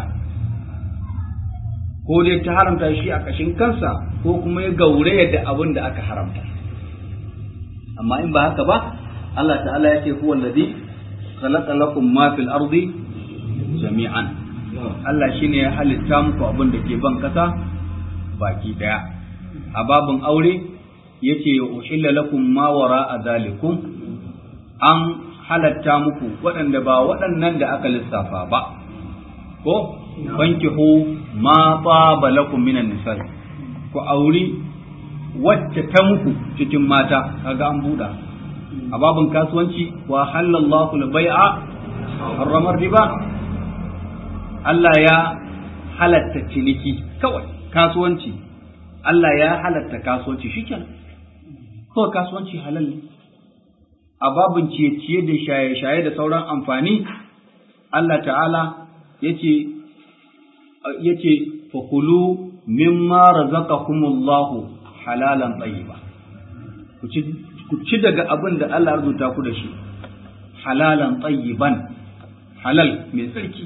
ko dai ta haramta shi a kashin kansa ko kuma ya gauraya da abin da aka haramta amma in ba haka ba Allah ta'ala ya ce huwa alladhi khalaqa lakum ma fil ardi jami'an Allah shine ya halitta muku abin da ke ban kasa baki daya a babin aure yace uhilla lakum ma wara'a zalikum an halatta muku waɗanda ba waɗannan da aka lissafa ba ko fankihu ma taba lakum minan nisa ku auri wacce ta muku cikin mata kaga an buɗa a babin kasuwanci wa halallahu al-bai'a harramar riba Allah ya halatta ciniki kawai kasuwanci Allah ya halatta kasuwanci shikenan kawai kasuwanci halal ne a babin ciye-ciye da shaye-shaye da sauran amfani Allah ta'ala yace yace fakulu mimma razaqakumullahu halalan tayyiba ku ci ku ci daga abin da Allah ya rubuta ku da shi halalan tayyiban halal mai tsarki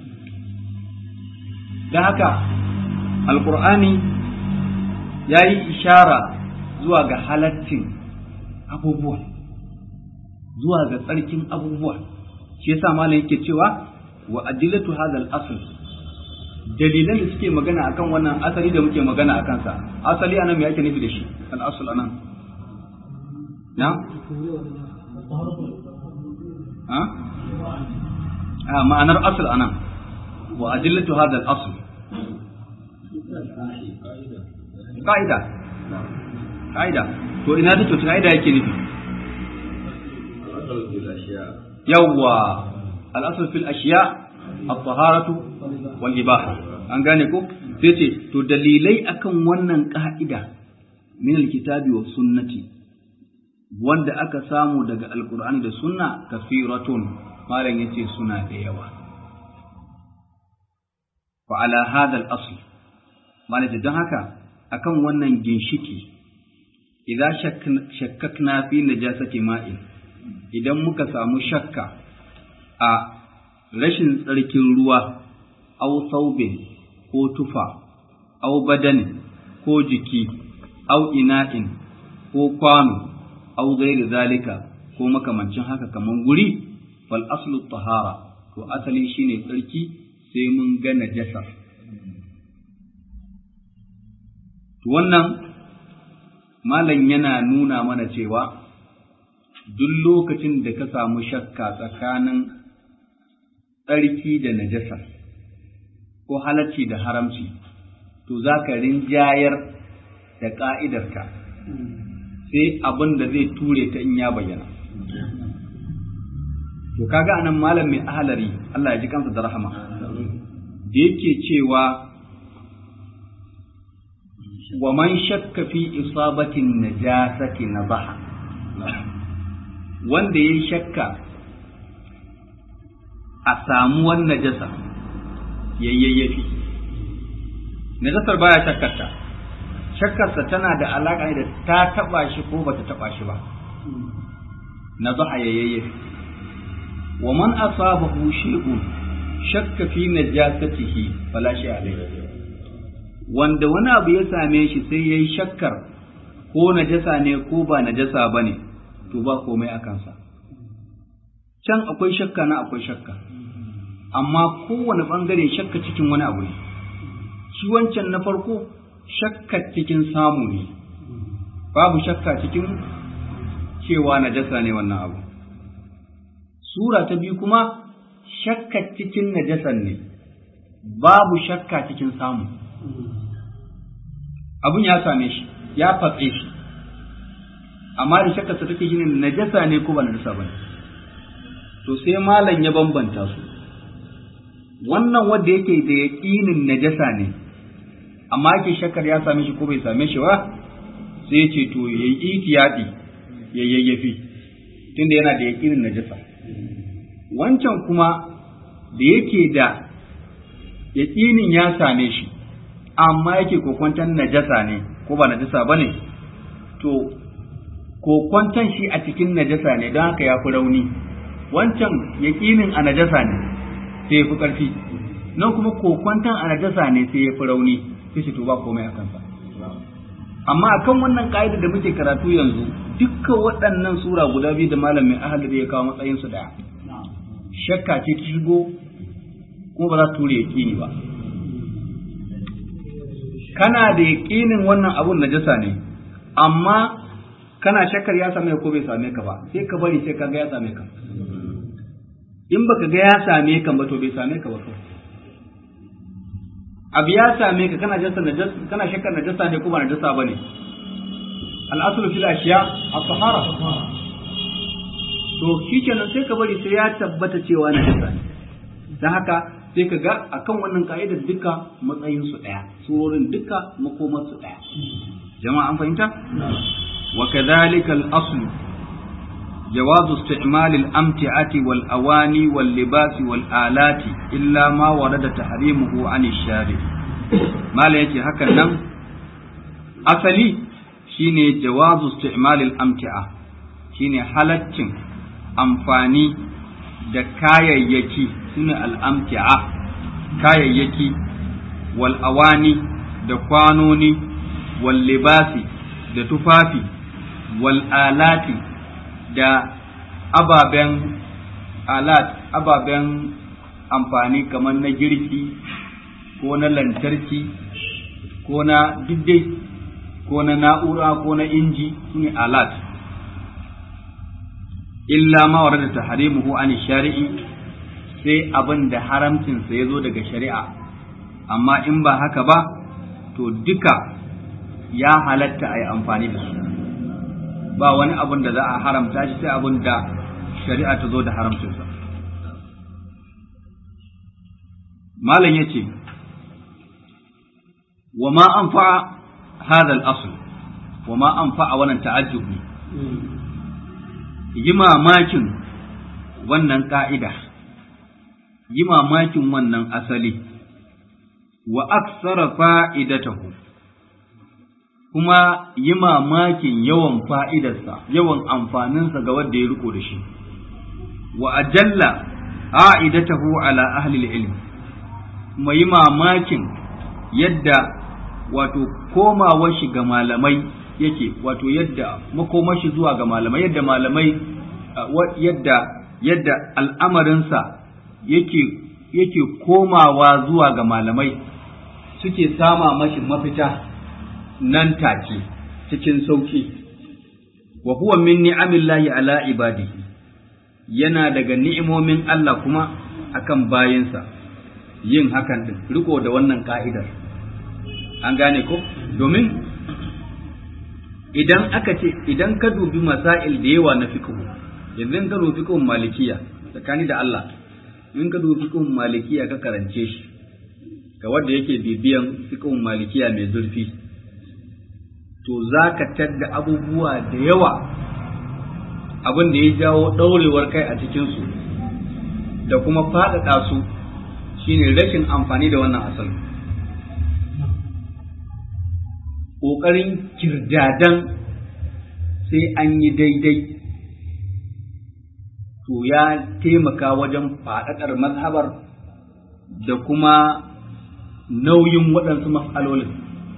da haka alqur'ani ya yi ishara zuwa ga halaccin abubuwa zuwa ga tsarkin abubuwa shi yasa malam yake cewa wa adillatu hadha al-asl dalilan da suke magana akan wannan asali da muke magana a kansa asali anan me yake nufi da shi al-asl anan na ha a ma'anar asl anan wa adillatu hadha al-asl qa'ida qa'ida to ina da to qa'ida yake nufi yawwa al-asl fil ashiya at-taharatu wal ibaha an gane ko sai ce to dalilai akan wannan ka'ida min al-kitabi wa sunnati wanda aka samu daga alqur'ani da sunna kafiratun malam yace suna da yawa fa ala hadha al-asl malam don haka akan wannan ginshiki idza shakkakna fi najasati ma'in idan muka samu shakka a rashin tsarkin ruwa aw saubin ko tufa aw badani ko jiki aw ina'in ko kwano aw ghairi zalika ko makamancin haka kaman guri fal aslu tahara to asali shine tsarki sai mun ga najasa to wannan malam yana nuna mana cewa duk lokacin da ka samu shakka tsakanin tsarki da najasa ko halacci da haramci to za ka rinjayar da ƙa'idarka sai abin da zai ture ta in ya bayyana to kaga anan malam mai ahalari Allah ya ji kansa da rahama da yake cewa wa man shakka fi isabatin najasati nabaha wanda yayi shakka a samuwar najasa yayyafi najasar baya shakkarta shakkarsa tana da alaƙa da ta taɓa shi ko bata taɓa shi ba nabaha yayyafi wa man asabahu shay'un shakka fi najasatihi fala shay alayhi wanda wani abu ya same shi sai yayi shakkar ko najasa ne ko ba najasa bane to ba komai a kansa can akwai shakka na akwai shakka amma kowane bangare shakka cikin wani abu ne shi wancan na farko shakka cikin samu ne babu shakka cikin cewa najasa ne wannan abu sura ta biyu kuma shakka cikin najasan ne babu shakka cikin samu abun ya same shi ya fatse shi amma da shakkarsa take shi ne najasa ne ko ba najasa ba ne to sai malam ya bambanta su wannan wanda yake da yaƙinin najasa ne amma yake shakkar ya same shi ko bai same shi ba sai ya ce to ya yi itiyadi ya yayyafi tunda yana da yaƙinin najasa wancan kuma da yake da yaƙinin ya same shi amma yake kokwantan najasa ne ko ba najasa ba ne to kokwantan shi a cikin najasa ne don haka ya fi rauni wancan yaƙinin a najasa ne sai ya fi ƙarfi nan kuma kokwantan a najasa ne sai ya fi rauni sai shi to ba komai a kansa amma akan wannan ka'ida da muke karatu yanzu dukkan waɗannan sura guda biyu da malamin ahali da ya kawo matsayinsu daya shakka ce ta shigo kuma ba za ta ture yaƙini ba kana da yaƙinin wannan abun najasa ne amma kana shakkar ya same ko bai same ka ba sai ka bari sai ka ga ya same ka in baka ga ya same ka ba to bai same ka ba to abu ya same ka kana jasa najasa kana shakkar najasa ne ko ba najasa bane al-aslu fil ashiya at-tahara to shikenan sai ka bari sai ya tabbata cewa najasa ne dan haka sai ka ga akan wannan ka'idar duka matsayin su daya surorin duka makomar su daya jama'a an fahimta wa kadhalika al-asl جواز استعمال الأمتعة والأواني واللباس والآلات إلا ما ورد تحريمه عن الشارع ما لا يجي هكذا أصلي شيني جواز استعمال الأمتعة شيني حالتين أمفاني da kayayyaki sune al'amti'a kayayyaki wal awani da kwanoni wal libasi da tufafi wal alati da ababen alat ababen amfani kamar na girki ko na lantarki ko na diddai ko na na'ura ko na inji su ne alat illa ma warada tahrimuhu an shari'i sai abin da haramcinsa ya zo daga shari'a amma in ba haka ba to duka ya halatta a yi amfani da su ba wani abin da za a haramta shi sai abin da shari'a ta zo da haramcinsa malam ya ce wa ma an fa'a hada al'asul wa ma an fa'a wannan ta'ajjub ne yi mamakin wannan ka'ida yi mamakin wannan asali wa aksara fa'idatahu kuma yi mamakin yawan fa'idarsa yawan amfaninsa ga wanda ya riko da shi wa ajalla a'idatahu ala ahli ilm kuma yi mamakin yadda wato komawar shi ga malamai yake wato yadda makomar shi zuwa ga malamai yadda malamai yadda yadda al'amarinsa yake yake komawa zuwa ga malamai suke sama mashi mafita nan take cikin sauki wa huwa min ni'amillahi ala ibadihi yana daga ni'imomin Allah kuma akan bayinsa yin hakan din riko da wannan ka'idar an gane ko domin idan aka ce idan ka dubi masail da yawa na fiqh yanzu ka dubi fiqh malikiya tsakani da Allah in ka dubi fiqh malikiya ka karance shi ga wanda yake bibiyan fiqh malikiya mai zurfi to zaka tadda abubuwa da yawa abin da ya jawo ɗaurewar kai a cikinsu da kuma faɗaɗa su shine rashin amfani da wannan asali ƙoƙarin kirdadan sai an yi daidai to ya taimaka wajen faɗaɗar mazhabar da kuma nauyin waɗansu matsalolin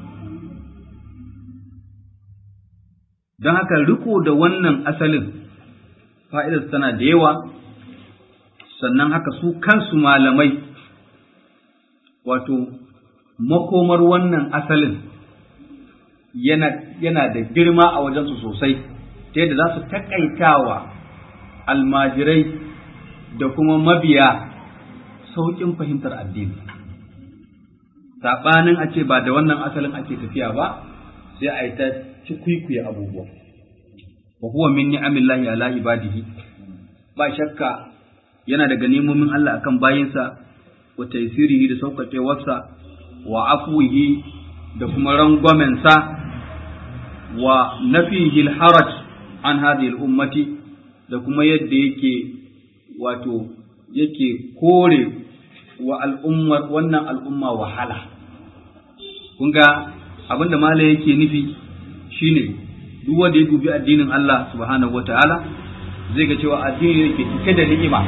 don haka riko da wannan asalin fa'idar tana da yawa sannan haka su kansu malamai wato makomar wannan asalin yana, yana da girma a wajensu sosai ta yadda za su taƙaitawa almajirai da kuma mabiya sauƙin fahimtar addini saɓanin a ce ba da wannan asalin ake tafiya ba sai a yi ta cikwikwiye abubuwa wa huwa min ni'amillahi ala ibadihi ba shakka yana daga nemomin Allah akan bayinsa wa taysirihi da sauƙaƙewarsa wa afwihi da kuma rangwamensa wa nafihi haraj an hadhihi ummati da kuma yadda yake wato yake kore wa al'ummar wannan al'umma wahala kun ga abinda mala yake nufi shine duk wanda ya dubi addinin Allah subhanahu wataala zai ga cewa addini ne ke cike da ni'ima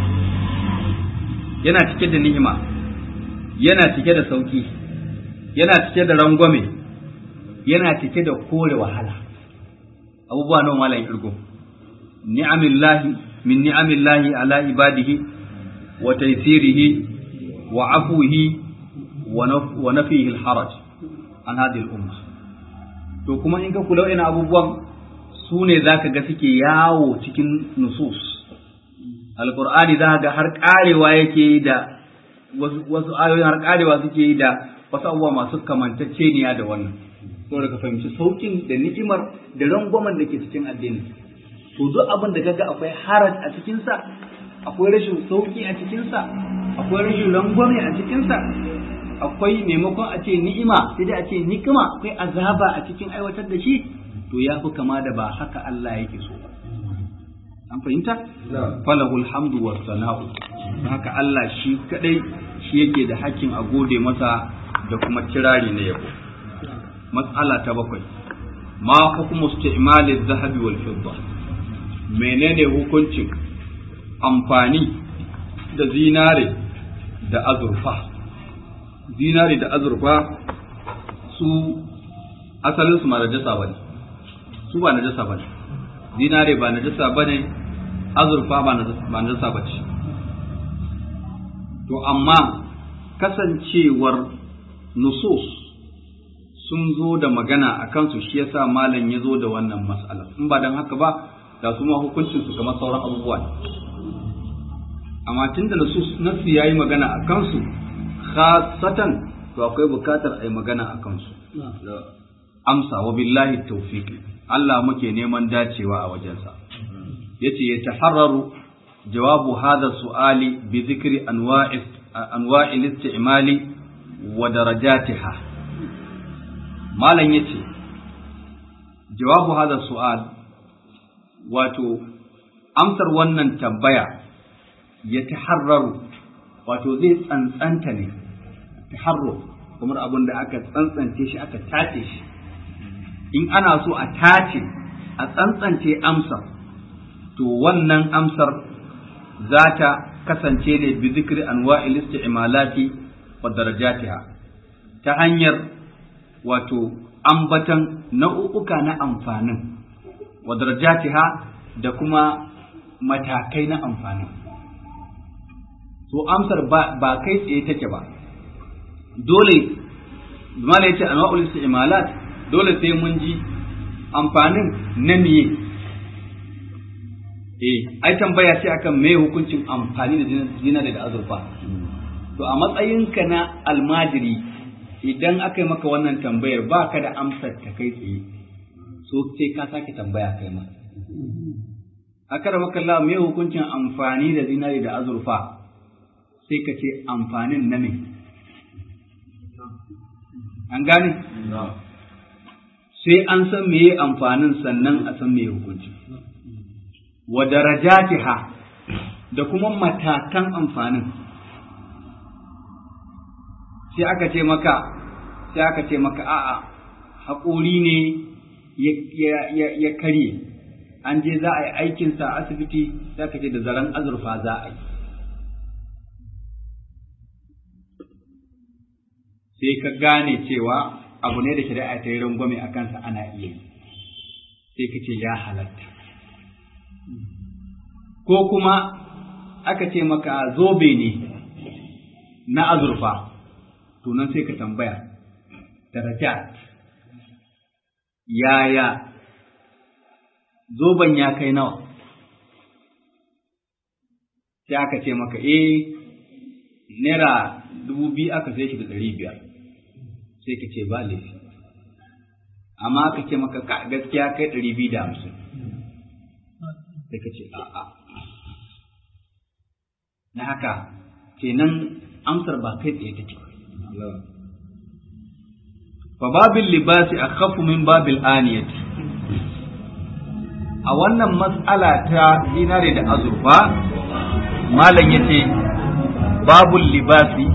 yana cike da ni'ima yana cike da sauki yana cike da rangwame yana cike da kore wahala abubuwa nawa malam irgo ni'amillahi min ni'amillahi ala ibadihi wa taysirihi wa afuhi wa nafihi al-haraj an hadhihi al-umma to kuma in ka kula ina abubuwan su ne zaka ga suke yawo cikin nusus alqur'ani za ga har karewa yake da wasu ayoyin har karewa suke yi da wasu abubuwa masu kamantacceniya da wannan saboda ka fahimci saukin da ni'imar da rangwamen da ke cikin addini to duk abin da kaga akwai haraj a cikinsa akwai rashin sauki a cikinsa akwai rashin rangwame a cikinsa akwai maimakon a ce ni'ima sai dai a ce nikima akwai azaba a cikin aiwatar da shi to ya fi kama da ba haka Allah yake so ba an fahimta falahul hamdu was sana'u haka Allah shi kadai shi yake da hakkin a gode masa da kuma kirari na yabo mas'ala ta bakwai ma hukumu isti'mal adh-dhahabi wal fidda menene hukuncin amfani da zinare da azurfa zinare da azurfa su asalin su ma najasa bane su ba najasa bane zinare ba najasa bane azurfa ba najasa bace to amma kasancewar nusus sun zo da magana a kansu shi yasa malam ya zo da wannan mas'ala in ba don haka ba da su ma hukuncin su kamar sauran abubuwa amma tun da nusus nasu yayi magana a kansu khasatan to akwai bukatar a yi magana a kansu amsa wa billahi tawfiq Allah muke neman dacewa a wajensa yace ya taharraru jawabu hadha su'ali bi dhikri anwa'i anwa'il istimali wa darajatiha malam yace jawabu hadha su'al wato amsar wannan tambaya ya taharraru wato zai tsantsanta ne taharru kamar abin da aka tsantsance shi aka tace shi in ana so a tace a tsantsance amsar to wannan amsar za ta kasance ne bi zikri anwa'il isti'malati wa darajatiha ta hanyar wato ambatan nau'uka na amfanin wa darajatiha da kuma matakai na amfanin to amsar ba kai tsaye take ba dole mala yace anwa'ul isti'malat dole sai mun ji amfanin na miye eh ai tambaya ce akan me hukuncin amfani da zinari da azurfa to a matsayinka na almajiri idan aka yi maka wannan tambayar ba ka da amsar ta kai tsaye so sai ka sake tambaya kai ma aka da maka me hukuncin amfani da zinari da azurfa sai ka ce amfanin na me an gane sai an san meye amfanin sannan a san meye hukunci wa darajatiha da kuma matakan amfanin sai aka ce maka sai aka ce maka a'a haƙori ne ya karye an je za a yi aikinsa a asibiti sai aka ce da zaren azurfa za a yi sai ka gane cewa abu ne da shari'a ta yi rangwame a kansa ana iya yi sai ka ce ya halatta ko kuma aka ce maka zobe ne na azurfa to nan sai ka tambaya darajat yaya zoben ya kai nawa sai aka ce maka eh naira dubu biyu aka sai shi da ɗari biyar sai ka ce ba laifi amma aka ce maka gaskiya kai ɗari biyu da hamsin sai ka ce a'a na haka kenan amsar ba kai tsaye take fa babil libasi akhafu min babil aniyati a wannan mas'ala ta dinare da azurfa malam yace babul libasi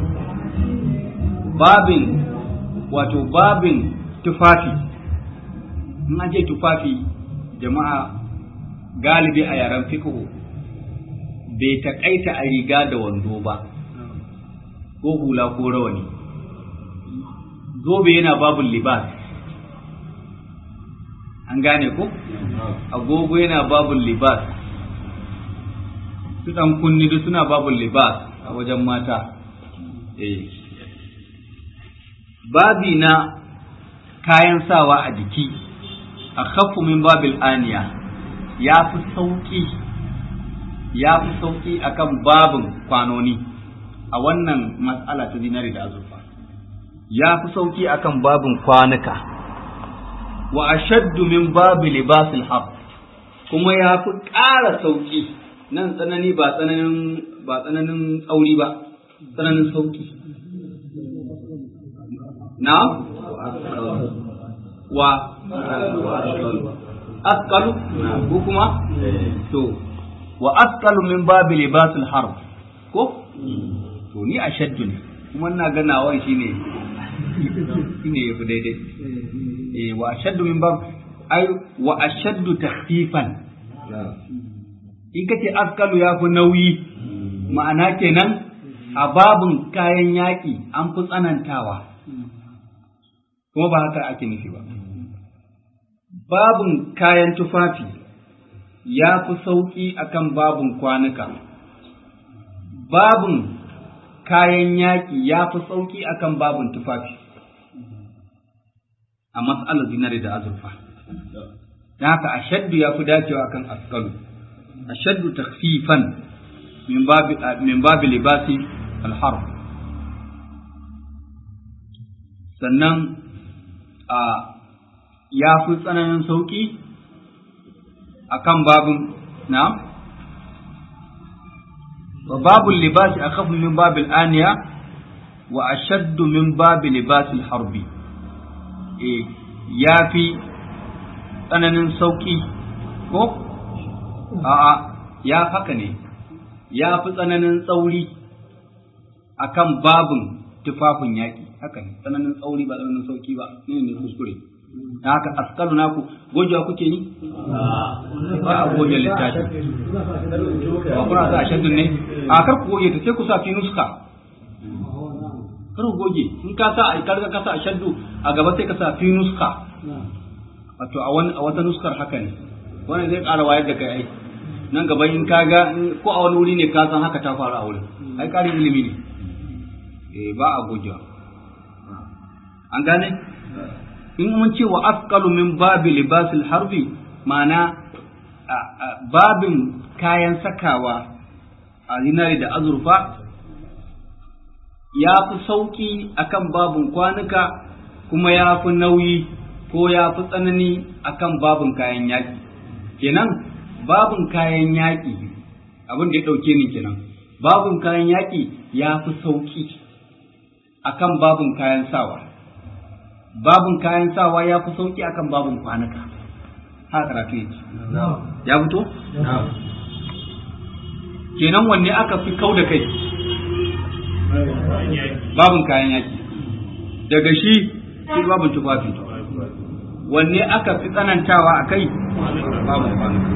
babin wato babin tufafi in an ce tufafi jama'a galibi a yaren fiqhu bai taƙaita a riga da wando ba ko hula ko rawani zobe yana babul libas an gane ko agogo yana babul libas su ɗan kunni duk suna babul libas a wajen mata eh babi na kayan sawa a jiki a khaffu min babil aniya ya fi sauƙi ya fi sauƙi akan babin kwanoni a wannan matsala ta zinari da azurfa ya fi sauƙi akan babin kwanuka wa ashaddu min babi libasil hab kuma ya fi ƙara sauƙi nan tsanani ba tsananin ba tsananin tsauri ba tsananin sauƙi na wa asqalu ko kuma to wa asqalu min babi libasil harb ko to ni ashaddu ne kuma ina ganawa shine shine yafi daidai eh wa ashaddu min bab ai wa ashaddu takhfifan in kace asqalu yafi nauyi ma'ana kenan a babun kayan yaƙi an fi tsanantawa kuma ba haka ake nufi ba babun kayan tufafi ya fi sauƙi akan babun kwanuka babun kayan yaƙi ya fi sauƙi akan babun tufafi a matsalar zinari da azurfa da haka ashaddu ya fi dacewa akan askalu ashaddu takfifan min babi libasi alharb sannan a ya fi tsananin sauƙi akan babin na وباب اللباس أخف من باب الآنية وأشد من باب لباس الحرب إيه يا في tsananin sauƙi ko? A'a, ya haka ne, ya fi tsananin tsauri a kan babin tufafin yaƙi, haka ne, tsananin tsauri ba tsananin sauƙi ba, ne ne kuskure. haka askalu naku gojewa kuke yi ba a goge littafi ba kuna sa shaddun ne a kar ku goge ta sai ku sa fi nuska kar ku goge in ka sa a karga ka sa shaddu a gaba sai ka sa fi nuska wato a wani a wata nuskar haka ne wannan zai ƙara wayar da kai ai nan gaba in ka ga ko a wani wuri ne ka san haka ta faru a wurin ai ƙarin ilimi ne eh ba a gogewa an gane in mun ce wa asqalu min babi libasil harbi ma'ana babin kayan sakawa a zinari da azurfa ya fi sauƙi akan babin kwanuka kuma ya fi nauyi ko ya fi tsanani akan babin kayan yaƙi kenan babin kayan yaƙi abin da ya ɗauke ni kenan babin kayan yaƙi ya fi sauƙi akan babin kayan sawa babin kayan sawa ya fi sauƙi akan babin kwanuka haka karatu yake ya fito kenan wanne aka fi kau da kai babin kayan yaƙi daga shi sai babin tufafi wanne aka fi tsanantawa a kai babin kwanuka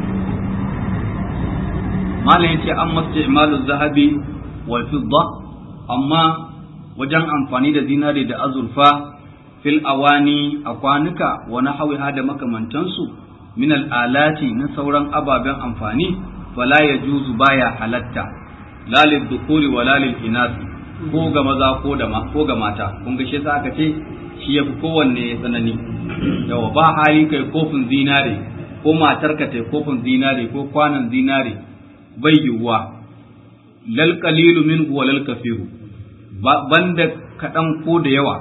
malam yace an masu imalu zahabi wal fidda amma wajen amfani da zinare da azurfa fil awani a kwanuka wa nahwiha da makamantansu min al alati na sauran ababen amfani fala yajuzu baya halatta la lil dhukuri wa la lil inasi ko ga maza ko da ko ga mata kun ga shi aka ce shi yafi kowanne tsanani yawa ba hali kai kofin zinare ko matarka ta kofin zinare ko kwanan zinare bai yiwuwa lal qalilu minhu wa lal kafiru banda kaɗan ko da yawa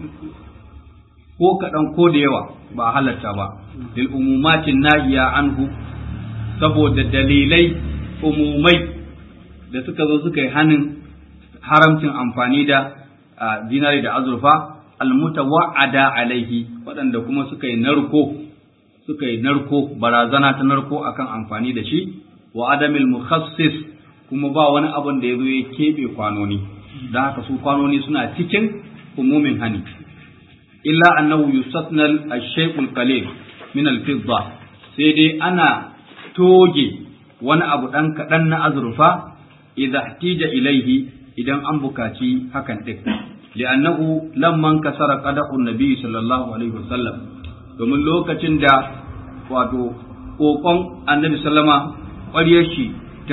ko kaɗan ko da yawa ba halatta ba lil umumatin nahiya anhu saboda dalilai umumai da suka zo suka yi hanin haramcin amfani da zinari da azurfa almutawa'ada alaihi waɗanda kuma suka yi narko suka yi narko barazana ta narko akan amfani da shi wa adamil mukhassis kuma ba wani abin da ya zo ya keɓe kwanoni don haka su kwanoni suna cikin umumin hani illa annahu yusatna al-shay'ul qalil min al-fidda sai dai ana toge wani abu dan kadan na azurfa idza ihtija ilaihi idan an bukaci hakan din li'annahu lamman kasara qada'u nabi sallallahu alaihi wasallam domin lokacin da wato kokon annabi sallama ƙwaryar shi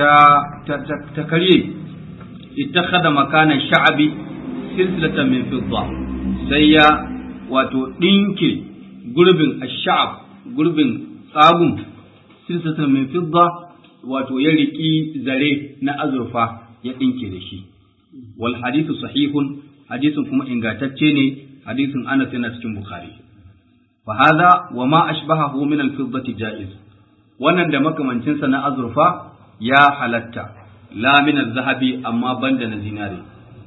ta ta karye ittakhadha makana sha'abi silsilatan min fidda sai ya wato dinke gurbin ash-sha'ab gurbin tsagun silsilatan min fidda wato ya riki zare na azurfa ya dinke da shi wal hadithu sahihun hadisin kuma ingantacce ne hadisin Anas yana cikin Bukhari fa hadha wa ma ashbahahu min al-fiddati jaiz wannan da makamancinsa na azurfa ya halatta la min zahabi amma banda na zinare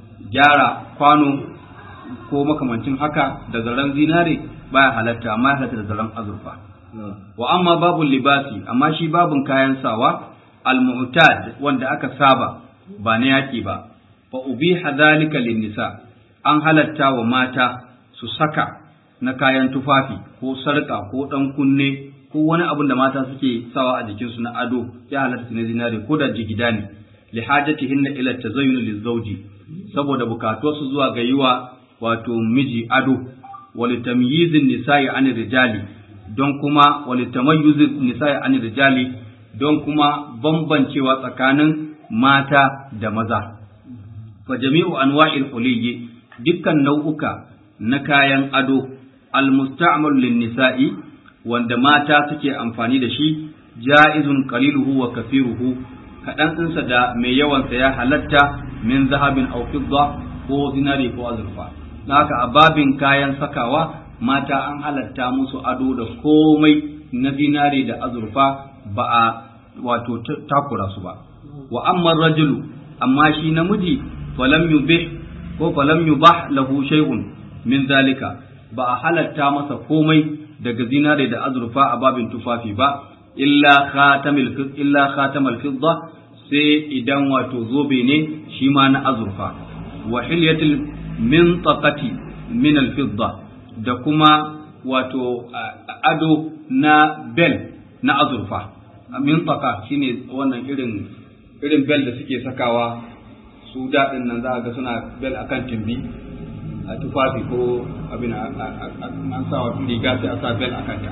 gyara kwano ko makamancin haka da zaren zinare baya halatta amma ya halatta da zaren azurfa wa amma babun libasi amma shi babun kayan sawa al-mu'tad wanda aka saba ba na yaki ba fa ubiha dhalika lin-nisa an halatta wa mata su saka na kayan tufafi ko sarka ko dan kunne ko wani abin da mata suke sawa a jikinsu na ado ya halatta na zinare ko da jigida ne li hajatihinna ila tazayyun lizawji saboda bukatuwarsu zuwa ga yiwa wato miji ado wa litamyizin nisa'i an rijali don kuma wa litamayyuzin nisa'i an rijali don kuma bambancewa tsakanin mata da maza fa jami'u anwa'il huliyyi dukkan nau'uka na kayan ado al-musta'mal lin nisa'i wanda mata suke amfani da shi ja'izun qaliluhu wa kafiruhu kaɗan ɗinsa da mai yawansa ya halatta min zahabin aw fidda ko zinari ko azurfa haka a babin kayan sakawa mata an halatta musu ado da komai na zinari da azurfa ba a wato takura su ba wa amma rajulu amma shi namiji falam yubih ko falam yubah lahu shay'un min zalika ba a halatta masa komai daga zinare da azurfa a babin tufafi ba illa khatamil illa khatamal fidda sai idan wato zobe ne shi ma na azurfa wa hilyatil mintaqati min al fidda da kuma wato ado na bel na azurfa mintaka shine wannan irin irin bel da suke sakawa su daɗin nan za a ga suna bel akan timbi a tufafi ko abin an sa wa riga sai a sa bel akan ta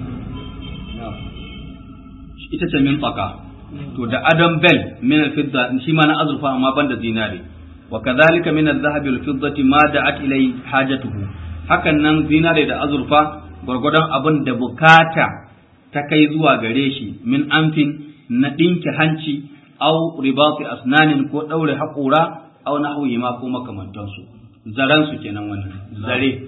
ita ce mintaka to da adam bel min al-fidda shi ma na azurfa amma banda zinare wa kadhalika min adh-dhahabi wal-fiddati ma da'at ilay hajatuhu hakan nan zinare da azurfa gwargwadon abin da bukata ta kai zuwa gare shi min amfin na dinki hanci aw ribati asnanin ko daure haƙura aw nahwi ma ko makamantansu zaran su kenan wannan zare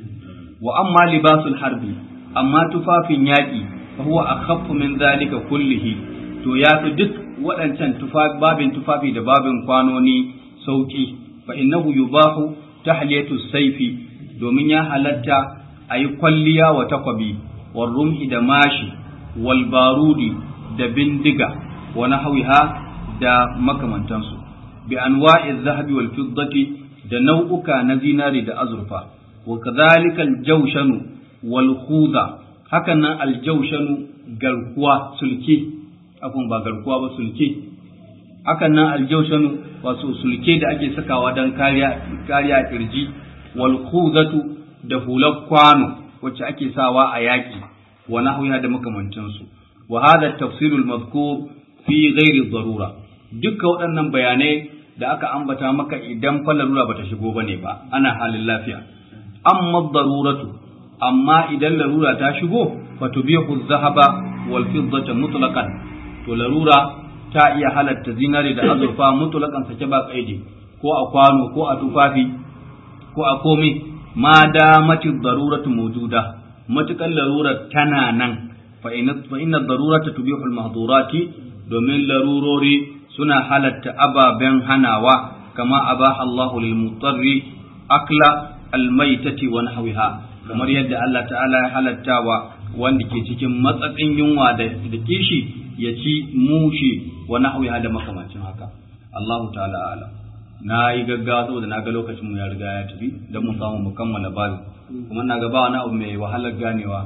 wa amma libasul harbi amma tufafin yaƙi fa huwa akhaffu min zalika kullihi to ya fi duk waɗancan babin tufafi da babin kwanoni sauƙi fa innahu yubahu tahliyatu saifi domin ya halatta a yi kwalliya wa takwabi wa rumhi da mashi wal barudi da bindiga wa nahwiha da makamantansu bi anwa'i zahabi wal fiddati da nau'uka na zinari da azurfa wa kadhalika al jawshanu wal khudha hakan nan al jawshanu garkuwa sulke abun ba garkuwa ba sulke hakan nan aljaushanu wato sulke da ake sakawa don kariya kariya kirji wal khuzatu da hular kwano wacce ake sawa a yaki wa nahwiha da makamantansu wa hadha tafsir al madhkur fi ghairi darura duka waɗannan bayanai da aka ambata maka idan fa larura bata shigo bane ba ana halin lafiya amma daruratu amma idan larura ta shigo fatubihu dhahaba wal fiddata mutlaqan to larura ta iya halatta zinare da azurfa mutulakan sake ba kaidi ko a kwano ko a tufafi ko a komai ma da matin daruratu mawjuda matukan larurar tana nan fa inna darurata tubihu al-mahdurati domin larurori suna halatta ababen hanawa kama abaha Allahu lil mutarri akla al-maitati wa nahwiha kamar yadda Allah ta'ala ya halatta wa wanda ke cikin matsatsin yunwa da kishi ya ci mushi wa nahwiha da makamancin haka Allahu ta'ala ala na yi gaggawa saboda na ga lokacin mu ya riga ya tafi don mu samu mu kammala babu kuma na ga ba wani abu mai wahalar ganewa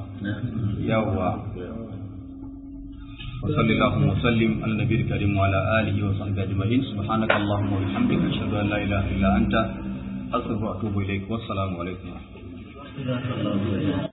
yawwa وصلى اللهم وسلم على النبي الكريم وعلى اله وصحبه اجمعين سبحانك اللهم وبحمدك اشهد ان لا اله الا انت استغفرك واتوب اليك والسلام عليكم ورحمه الله